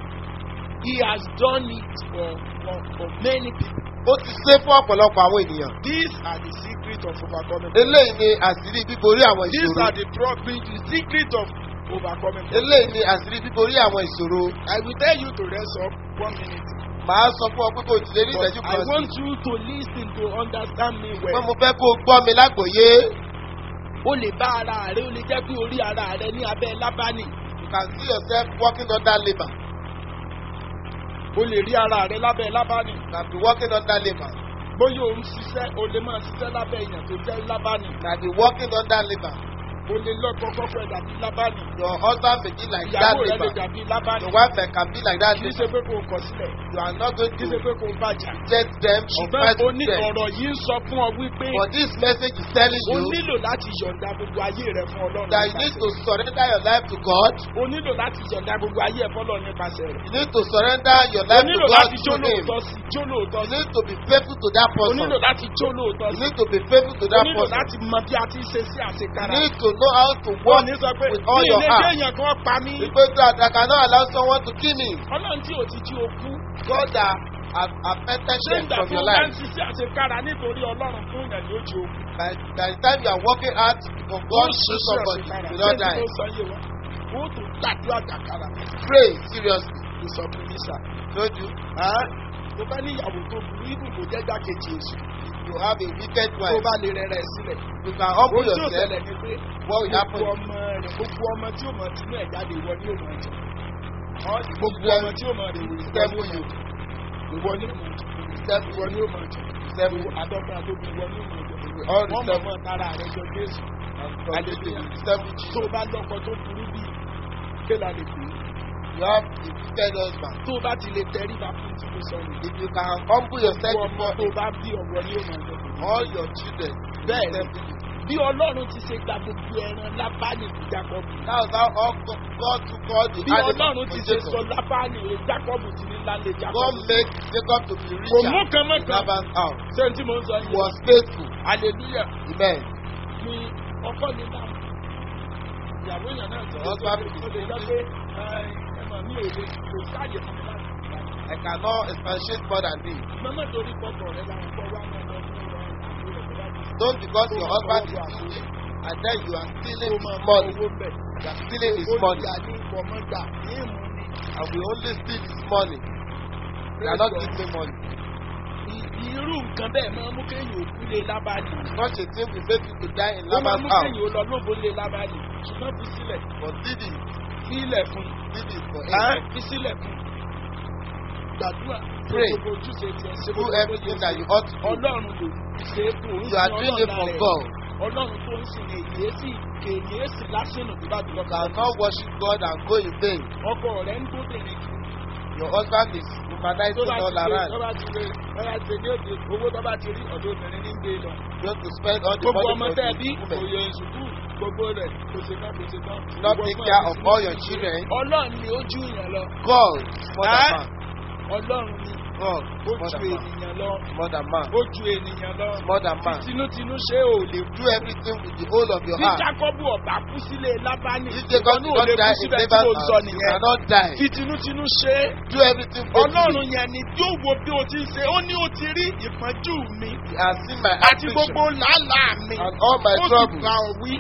He has done it for, for, for many people. ó ti ṣe fún ọ̀pọ̀lọpọ̀ àwọn ènìyàn. These are the secret of overcoming. eléyìí ni àṣírí bíborí àwọn These ìṣòro. are the, pro- the secret of overcoming. eléyìí ni àṣírí bíborí àwọn ìṣòro. I will tell you to rest up one minute. màá sọ fún ọ pé kò tilẹ̀ ní But ìṣẹ́jú I kan sí. want you to listen to understand me pé well. mo fẹ́ kó o gbọ́ mi lágbòye. O lè bá ara rẹ, o lè jẹ́ pé orí ara rẹ ní abẹ́ lábánì. you can see yourself working under labour. O lè rí ara rẹ lábẹ́ lábánì. you can be working under labour. Bóyá o ń ṣiṣẹ́, o lè máa ṣiṣẹ́ lábẹ́ èèyàn tó jẹ́ lábánì. you can be working under labour. O lè lọ́kọ̀ kọ́kọ́ ẹ̀ dàbí lábánì. your husband may be like that Ìyàwó rẹ lè labour. dàbí lábánì. your wife may can be like that Kì í ṣe labour. pé kò kọ̀ sílẹ̀. you are not going Kì í to ṣe pé kò bàjá. reject them or Ṣùgbọ́n fight o with ní them. ọ̀rọ̀ yìí ń sọ fún ọ wípé but this message is telling o you nílò láti yọ̀ǹda gbogbo ayé rẹ fún Ọlọ́run. that you need to surrender your life to God. O nílò láti yọ̀ǹda gbogbo ayé ẹ̀ fọ́lọ́ nípasẹ̀ rẹ̀. you need to surrender your O life to nílò God láti jó through him. lóòótọ́ sí jó lóòótọ́ you sí. need to be faithful to that O person. nílò láti jó lóòótọ́ you sí. need to be faithful to O that nílò person. láti mọ bí a ti ṣe sí you àṣekára. need to know how to Wọ́n work ní sọ pé with all ní your ilé heart. kéèyàn kan pa mí. because that I cannot allow someone to kill me. Ọlọ́run tí ò ti jí o kú. God that has affected Ṣé them ìgbà from tó your bá ń life. ṣiṣẹ́ àṣekára nítorí Ọlọ́run fún ìyàn ni ó jí o kú? By, by the time you are working hard for God to do somebody, you don't die. Ṣé ìgbà tó o tó gbàdúrà kàkàrà Pray seriously. ìsọ̀kùn nísà. Don't you? Tó bá ní ìyàwó tó burú ibù kò jẹ́ jákèjì èṣù. You have a wicked Tó wife. bá lè rẹ̀rẹ̀ sílẹ̀. You can humble Ohun tí ó yourself. ṣẹlẹ̀ ni pé What will happen? gbogbo ọmọ rẹ̀ gbogbo ọmọ tí ó mọ̀ tinú ẹ̀ jáde ìwọ ni ó mọ̀ jẹ. All the Gbogbo ọmọ tí ó mọ̀ rẹ̀ wò Seven you. ìwọ ni ó mọ̀ jẹ. Seven Ìwọ ni ó mọ̀ jẹ. Seven Àtọ́kùn àtọ́kùn ìwọ ni ó mọ̀ jẹ. All the Wọ́n mọ̀ seven. mọ́ tara rẹ̀ jọ Jésù. Hallelujah. Seven Tó Jesus. o bá lọ́kọ tó burú bíi kéla lè pè é. You have a wicked husband. Tó o bá ti lè tẹríba fún tí mo sọ yìí. If you can humble yourself Gbogbo ọmọ before tó o bá bí ọ̀wọ́ ni ó mọ̀ jẹ. all your children, Bẹ́ẹ̀ ni. Seven. bí ọlọ́run ti ṣe gba gbogbo ẹran lábánì fún jacob That's how all God, God took all the bí animals ọlọ́run ti from ṣe Jacob. sọ lábánì rẹ jacob ti ní lálẹ́ jacob God made Jacob to be kò mú richer kan mọ́ in kan Laban's house. ṣé n tí mo ń sọ He yìí was faithful. hallelujah Amen. ni ọkọ ní náà ìyàwó èèyàn náà sọ Husband ó will lè be jẹ́ pé ẹ̀mọ̀ mi ò lè kò sáàyè fún mi láti gbà I cannot expatiate more than this. mọ́mọ́ torí pọ̀pọ̀ rẹ làwọn kọ́ wá náà lọ fún ọ̀rọ̀ àbúrò rẹ̀ tó bá ti Don't because your husband is stealing and then you are stealing his money. owó bẹ̀ You are stealing his ó money gbà ní ìfọ̀mọ́gbà ní ìmú ni and we only steal his money. We are not giving money. I- irú nǹkan bẹ́ẹ̀ máa mú kéèyàn òkú lé lábàánì. Such a thing will make people die in ó máa Laban's mú house. kéèyàn ó lọ lóbo lé lábàánì. ṣùgbọ́n fi sílẹ̀ But did it, fi ilẹ̀ fún did it for un. him. fi sílẹ̀ fún un. gbàdúrà Pray. gbogbo ojúṣe tiẹ̀ ṣe Do gbogbo everything that you ought to do. ọlọ́run ló ṣe é fún òun You are doing it for God. ọlọ́run tó ń sìn èyí sí kèyí sí lásìnà tó bá dùn You lọ́kàn. cannot worship God and go in vain. ọkọ rẹ̀ ń gbóbìnrin kiri. Your husband is tó humanizing bá ti all gbé tó around. bá ti gbé tó bá ti ní òde owó tó bá ti rí ọ̀dọ̀ obìnrin ní gbé lọ. You have to spend all the gbogbo money ọmọ for tẹ́ the bí women. òye ìṣùkú gbogbo rẹ̀ kò ṣe tán kò ṣe tán. Not Ìwọ take fún care àti of sinmi all your sinmi. children. ọlọ́run ni ó ju yàn lọ. God is more than Eh? man. ọlọ́run ni God ó is more ju than man. ènìyàn lọ. More than man. ó ju ènìyàn lọ. More than man. tinútinú ṣé ò lè Do everything with the whole of your bí heart. jákọ́bù ọ̀bá kú sílé lábánì If ìwọ Jacob ní did ò not lè die kú in síbẹ̀ tí Laban's mo sọ house, you nìyẹn. cannot die. fi tinútinú ṣe é. Do everything faithfully. ọlọ́run yẹn ni yóò wo bí o ti ń ṣe ó ní o ti rí ìpọ́njú mi He has seen my àti affliction gbogbo làálàá mi and all my ó sì troubles. bá ọ wí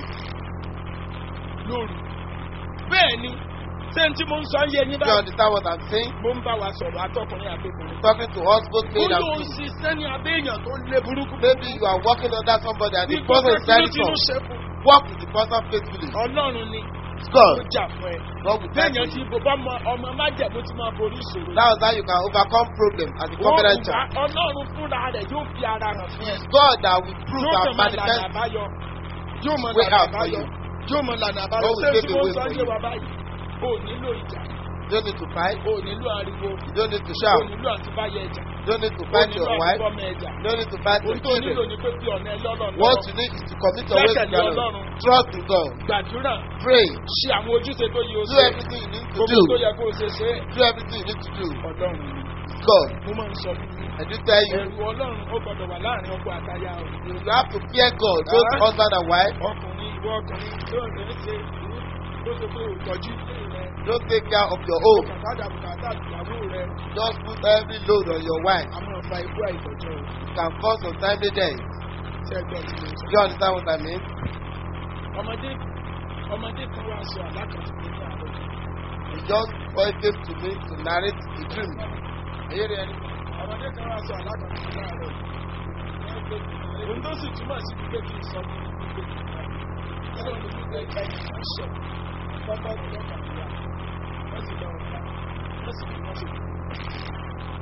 lóru. bẹ́ẹ̀ ni ṣé n tí mo ń sọ yé yín You báyìí understand what I'm saying? mo ń bá wa sọ̀rọ̀ atọ́kùnrin àtọkùnrin. Talking to us both ó male and lóun female. ṣiṣẹ́ ní abẹ́ èèyàn tó lé burúkú. Maybe you are working under somebody and bí the person is very tinútinú strong. ṣe fún Work with the person faithfully. ọlọ́run ni It's ó God. jà fún ẹ. God will tell téèyàn you. ti bò bá ọmọ ọmọ májẹ̀mú ti máa borí ìṣòro. That is how you can overcome problems as a Wọ́n covenant wá child. ọlọ́run fúnra rẹ̀ yóò fi ara hàn fún ẹ. It's God that will prove yóò and kàn máa lànà manifest àbáyọ yóò mọ way lànà out for àbáyọ you. yóò mọ lànà àbáyọ God will ṣé pave tí a mo way sọ for yé you. wa báyìí o nílò ìjà You don't need to fight. o nílò ariwo You don't need to o shout. nílò àtibáyẹ ẹjà You don't need to o fight nílò your wife. àtibọ́mọ ẹjà You don't need to fight your ohun tó nílò children. ni pé bí ọ̀nà ẹlọ́rọ̀ What lọ́wọ́ you need is to commit your ways to Gbẹ́kẹ̀lé God. Ọlọ́run. Trust in God. gbàdúrà Pray. ṣe àwọn ojúṣe tó yẹ o Do ṣe everything you need to gbogbo tó do. yẹ kó o ṣe ṣe Do everything you need to do. ọlọ́run ni It's God. mo máa ń sọ fún mi I do tell you, ẹ̀rù ọlọ́run ó gbọ́dọ̀ wà láàrin ọkọ àtaya o you have to fear God, both Ah. husband and wife. ọkùnrin ìwọ ọkùnrin tó ń rẹ̀ ṣe tó ṣe pé òtọ́jú ilé rẹ̀ Don't take care of your own. bùkátà bùkátà ìyàwó rẹ̀ Just put every load on your wife. a máa fa ikú àìtọ́jọ́ o. It can cause untimely death. ṣe ẹgbẹ́ tí mo sọ. Do you understand what I mean? ọmọdé ọmọdé kan wá sọ àlákàtà ní àárọ̀ He just pointed to me to narrate the dream. Èyí rẹ̀ ni. ọmọdé kan wá sọ àlákàtà ní àárọ̀ ohun tó sì túmọ̀ sí pé kí n sọ fún mi pé kí n bá yìí ẹ̀rọ ní wípé ẹni kan sọ pápá ìlú kàdúrà wọ́n sì lọ ọ̀gá wọ́n sì fi wọ́n sì kú.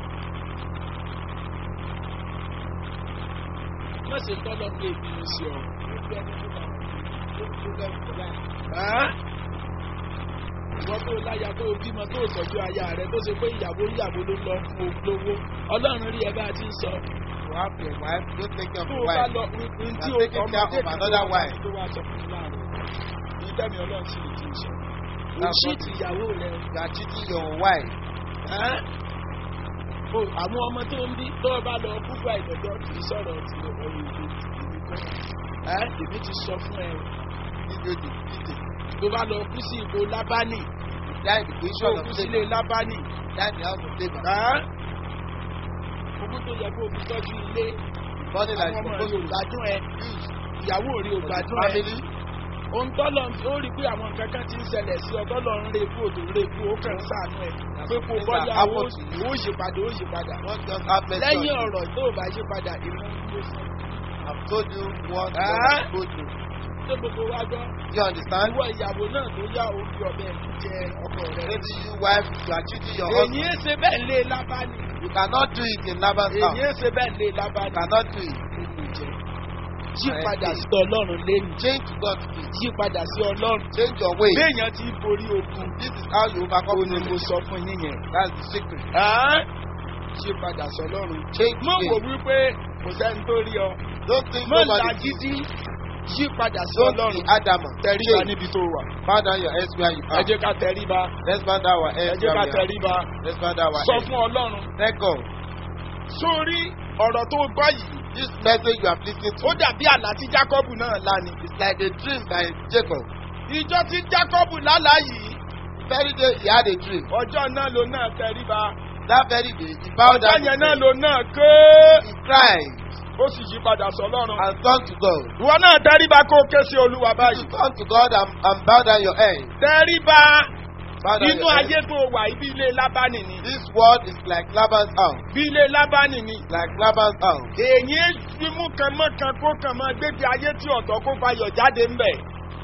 má ṣe tọ́lọ́ pé ìbínú sí ọ. ìwọ́n tó láya tó bímọ tó tọ́jú aya rẹ tó ṣe pé ìyàwó ìyàwó ló lọ fún olówó ọlọ́run rí ẹ bá a ti ń sọ. You have your wife, don't take care of tó your o bá wife. lọ n tí You o are taking care ọmọdé of another wife. tó wá sọ fún mi láàrin ní tẹ́mi ọlọ́run sì lè ti sọ. That's òṣì what ti ìyàwó rẹ. You are cheating your wife. ẹ́? o àwọn ọmọ tó ń bí tó o bá lọ púpọ̀ ìdọ̀dọ̀ kì í sọ̀rọ̀ ti ọ̀rọ̀ ìlú ìlú kọ́. ẹ́ èmi ti sọ fún ẹ Need you to beat it. tó bá lọ kú sí ipò lábánì Die in the tó position kú of sílé Laban. lábánì. Die in the house of Laban. ẹ́? ogún tó yẹ kó o fi tọ́jú ilé Money that àwọn is ọmọ supposed rẹ ò to gbádùn ẹ use ìyàwó rẹ ò for the gbádùn ẹ. family. ohun tọ́lọ̀ ó rí pé àwọn nǹkan kan ti ń ṣẹlẹ̀ sí ọ tọ́lọ̀ ń re kú òdò re kú ó kàn ń sànú ẹ̀ pé kó Things bọ́yá that ó happen to you. ó yí padà ó yí padà. What just happened to lẹ́yìn you? ọ̀rọ̀ tó o bá yí padà ìran ń gbé fún I've told you what Ah. God has told you. ṣé gbogbo wa gbọ́ You understand? ìwọ ìyàwó náà tó yá orí ọbẹ̀ jẹ ọkọ rẹ. Maybe you wife, you are cheating your èyí husband. ń ṣe bẹ́ẹ̀ lé lábánì You cannot do it in Laban's èyí house. ń ṣe bẹ́ẹ̀ lé You lábánì. cannot do it. yí padà sí ọlọ́run lẹ́nu Change to God's way. yí padà sí ọlọ́run. Change your way. béèyàn ti borí ogun This is how you overcome ó ní mo enemies. sọ fún yín yẹn. That's the secret. yí padà sí ọlọ́run. Change mọ̀ wò way. wípé kò sẹ́ni tó rí ọ. Don't think mọ̀ nobody sees làgídí you. yí padà sí Don't be ọlọ́run. adamant. tẹríba Change. níbi tó wà. Bow down your heads where you ẹ are. jẹ́ ká tẹríba. Let's bow down our ẹ heads jẹ́ where ká we are. tẹríba. Let's bow down our sọ heads. fún ọlọ́run. Let go. sórí ọ̀rọ̀ tó gbọ́ yìí. This message you have listened ó to dàbí àlá tí jákọ́bù náà lá ni. is like a dream by Jacob. ìjọ tí jákọ́bù lálá yìí. The very day he had a dream. ọjọ́ náà ló náà tẹríba. That very day he bowed ọjọ́ down yẹn his náà head. ló náà ké. He cried ó sì yí padà sọ lọ́run. and turned to God. ìwọ náà tẹríba kó ké sí olúwa You báyìí. turn to God and, and bow down your head. tẹríba Bow down inú your ayé head. tó wà ibi ilé lábánì ni. This world is like Laban's house. bí ilé lábánì ni. Like Laban's house. èyí fi mú kan mọ́ kan kó kan máa gbébi ayé tí ọ̀tọ̀ kó fayọ̀ jáde ń bẹ̀.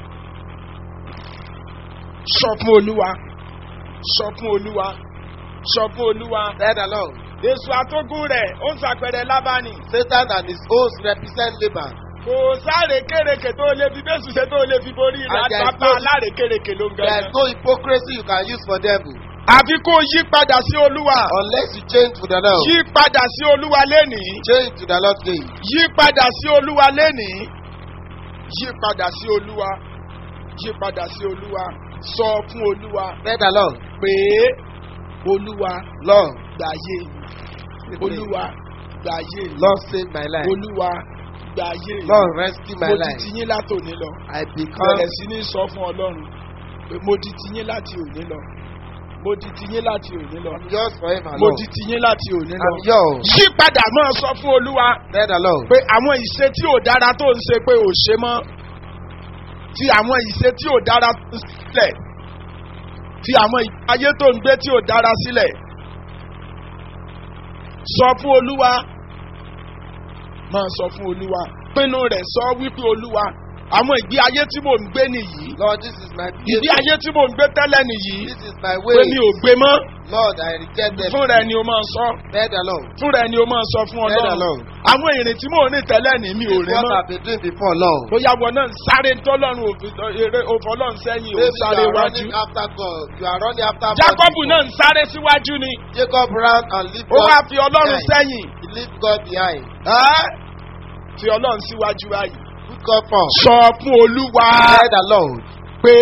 sọ fún olúwa sọ fún olúwa sọ fún olúwa. Said the Lord. èso àtógún rẹ̀ ó ń sàpẹrẹ lábánì. Satan and his host represent Laban. kò sáré kérekè tó lè fi bẹ́sù ṣe tó lè fi borí rẹ̀ And there is àtàbà no- aláre kérekè ló ń There is gẹ̀rẹ́. no hypocrisy you can use for devil àfi kó yí padà sí olúwa. unless you change to the Lord. yí padà sí olúwa lénìí. Change to the Lord's way. yí padà sí olúwa lénìí. yí padà sí olúwa. yí padà sí olúwa. sọ fún olúwa Said the Lord. pé olúwa Lord, gbàyè mi. olúwa gbàyè mi. Lord save my life. olúwa gbàyè mi. Lord rescue my mo ti life. ti yín látòní lọ. I become bẹ̀rẹ̀ sí ní sọ fún ọlọ́run pé mo di ti yín láti òní lọ. mo di ti yín láti òní lọ. I'm yours forever, mo Lord. di ti yín láti òní lọ. I'm yours. yí padà máa sọ fún olúwa Said the Lord. pé àwọn ìṣe tí ò dára tó ń ṣe pé ò ṣe mọ́ ti àwọn ìṣe tí ò dára tó ń sílẹ̀ fi àwọn ayé tó ń gbé tí ò dára sílẹ̀ sọ fún olúwa máa sọ fún olúwa pinnu rẹ̀ sọ wípé olúwa àwọn ìgbé ayé tí mò ń gbé nìyí Lord, this is my ìgbé behavior. ayé tí mò ń gbé tẹ́lẹ̀ nìyí This is my pé mi way. ò gbé mọ́ Lord, I reject them. fún rẹ ni o máa sọ Said the Lord. fún rẹ ni o máa sọ fún Said the ọlọ́run Lord. àwọn ìrìn tí mò ń rìn tẹ́lẹ̀ ní mi ò This is rìn what mọ́. I've been doing before, Lord. bóyá wọn náà ń sáré tọ́lọ́run òfin eré òfọlọ́run sẹ́yìn ò Maybe you sáré are wájú. running after God. You are running after God jacob before. náà ń sáré síwájú ni Jacob ran and leave ó wá God. fi ọlọ́run behind. sẹ́yìn He leave God behind. ẹ́ fi ọlọ́run síwájú báyìí. Put God first. sọ fún olúwa Said the Lord. pé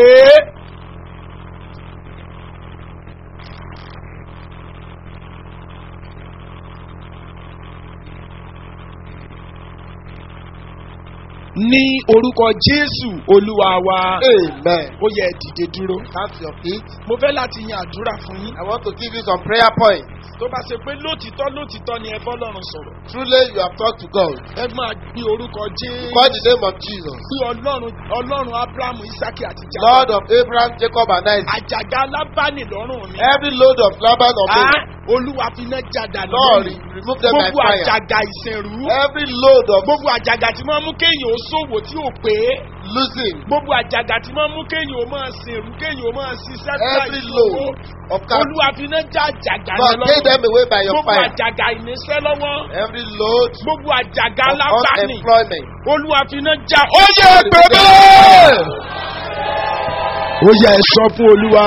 ní orúkọ jésù olúwa wa Amen. ó yẹ ẹ dìde dúró. Stand to your feet. mo fẹ́ láti yan àdúrà fún yín. I want to give you some prayer points. tó bá ṣe pé lótìtọ́ lótìtọ́ ni ẹ bọ́ lọ́rùn sọ̀rọ̀. Truly, you have talked to God. ẹ máa gbé orúkọ jésù. Call the name of Jesus. bí ọlọ́run ọlọ́run abrahamu isaki àti Lord jacob. of Abraham, Jacob, and Isaac. àjàgà alábàánì lọ́rùn mi. Every load of Laban of Ah, me. olúwa fi iná jàdà Lord, lórí. remove them by gbogbo fire. àjàgà ìsẹ̀rú. Every load of gbogbo àjàgà tí máa mú kéèyàn ó ṣòwò tí ò pé. losing. gbogbo àjàgà tí máa mú kéèyàn ó máa sèrú kéèyàn ó máa ṣiṣẹ́ Every load of cattle. olúwa fi iná já àjàgà God, yẹn take them away by your gbogbo fire. àjàgà ìníṣẹ́ lọ́wọ́. Every load gbogbo àjàgà of alábàánì. unemployment. olúwa fi iná já. ó yẹ God, pé remove them bẹ́ẹ̀. by fire. ó yẹ ẹ sọ fún olúwa.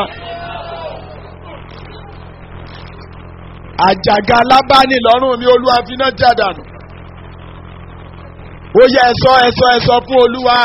àjàgà alábàánì lọ́rùn mi olúwa fi iná já dànù. ó yẹ ẹ sọ ẹ sọ ẹ sọ fún olúwa.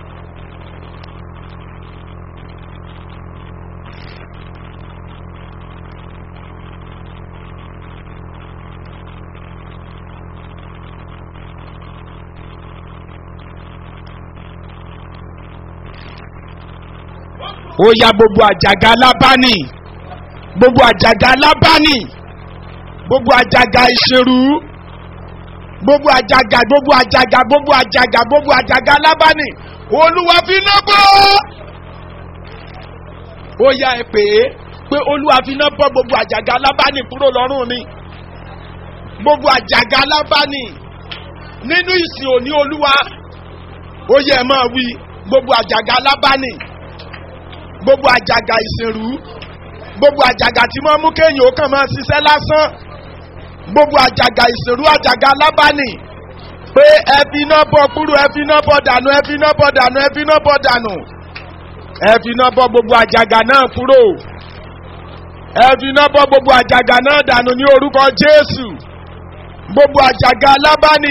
ó ya gbogbo àjàgà alábàánì gbogbo àjàgà alábàánì gbogbo àjàgà ìṣerú gbogbo àjàgà gbogbo àjàgà gbogbo àjàgà gbogbo àjàgà alábàánì olúwa fi iná bọ́ ó ya ẹ pé pé olúwa fi iná bọ́ gbogbo àjàgà alábàánì kúrò lọ́rùn mi gbogbo àjàgà alábàánì nínú ìsìn òní olúwa ó yẹ ẹ máa wí gbogbo àjàgà alábàánì gbogbo àjàgà ìsìnrú gbogbo àjàgà tí wọ́n mú kéèyàn ó kàn máa ṣiṣẹ́ lásán gbogbo àjàgà ìsìnrú àjàgà lábánì pé ẹ fi iná bọ kúrò ẹ fi iná bọ dànù ẹ fi iná bọ dànù ẹ fi iná bọ dànù ẹ fi iná bọ gbogbo àjàgà náà kúrò ẹ fi iná bọ gbogbo àjàgà náà dànù ní orúkọ jésù gbogbo àjàgà lábánì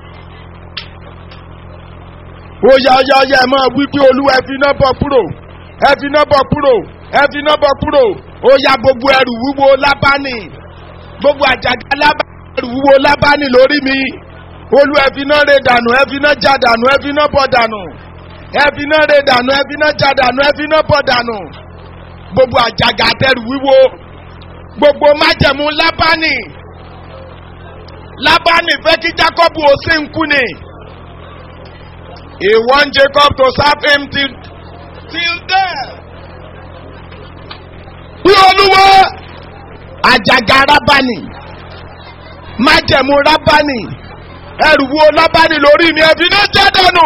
ó yá ó yá ó yá ẹ máa wí pé olúwa ẹ fi iná bọ kúrò ẹ fi iná bọ̀ kúrò ẹ fi iná bọ̀ kúrò ó ya gbogbo ẹrù wúwo lábánì gbogbo àjàgà lábánì ẹrù wúwo lábánì lórí mi olú ẹ fi iná rè dànù ẹ fi iná já dànù ẹ fi iná bọ̀ dànù ẹ fi iná rè dànù ẹ fi iná já dànù ẹ fi iná bọ̀ dànù gbogbo àjàgà àtẹrù wúwo gbogbo májẹ̀mú lábánì lábánì fẹ́ kí jacob ó sì ń kú ni he want jacob to serve him till till there. Bí olúwa àjàgà rábánì májẹ̀mú rábánì ẹrù wo lábánì lórí mi ẹ̀fín náà jẹ́ dànù.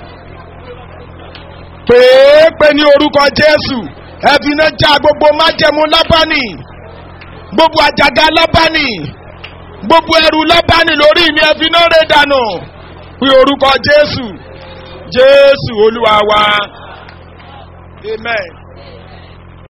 Pèépè ní orúkọ Jésù ẹ̀fín náà já gbogbo májẹ̀mú lábánì gbogbo àjàgà lábánì gbogbo ẹrù lábánì lórí mi ẹ̀fín náà rẹ̀ dànù. Bí orúkọ Jésù Jésù olúwa wa. Amen.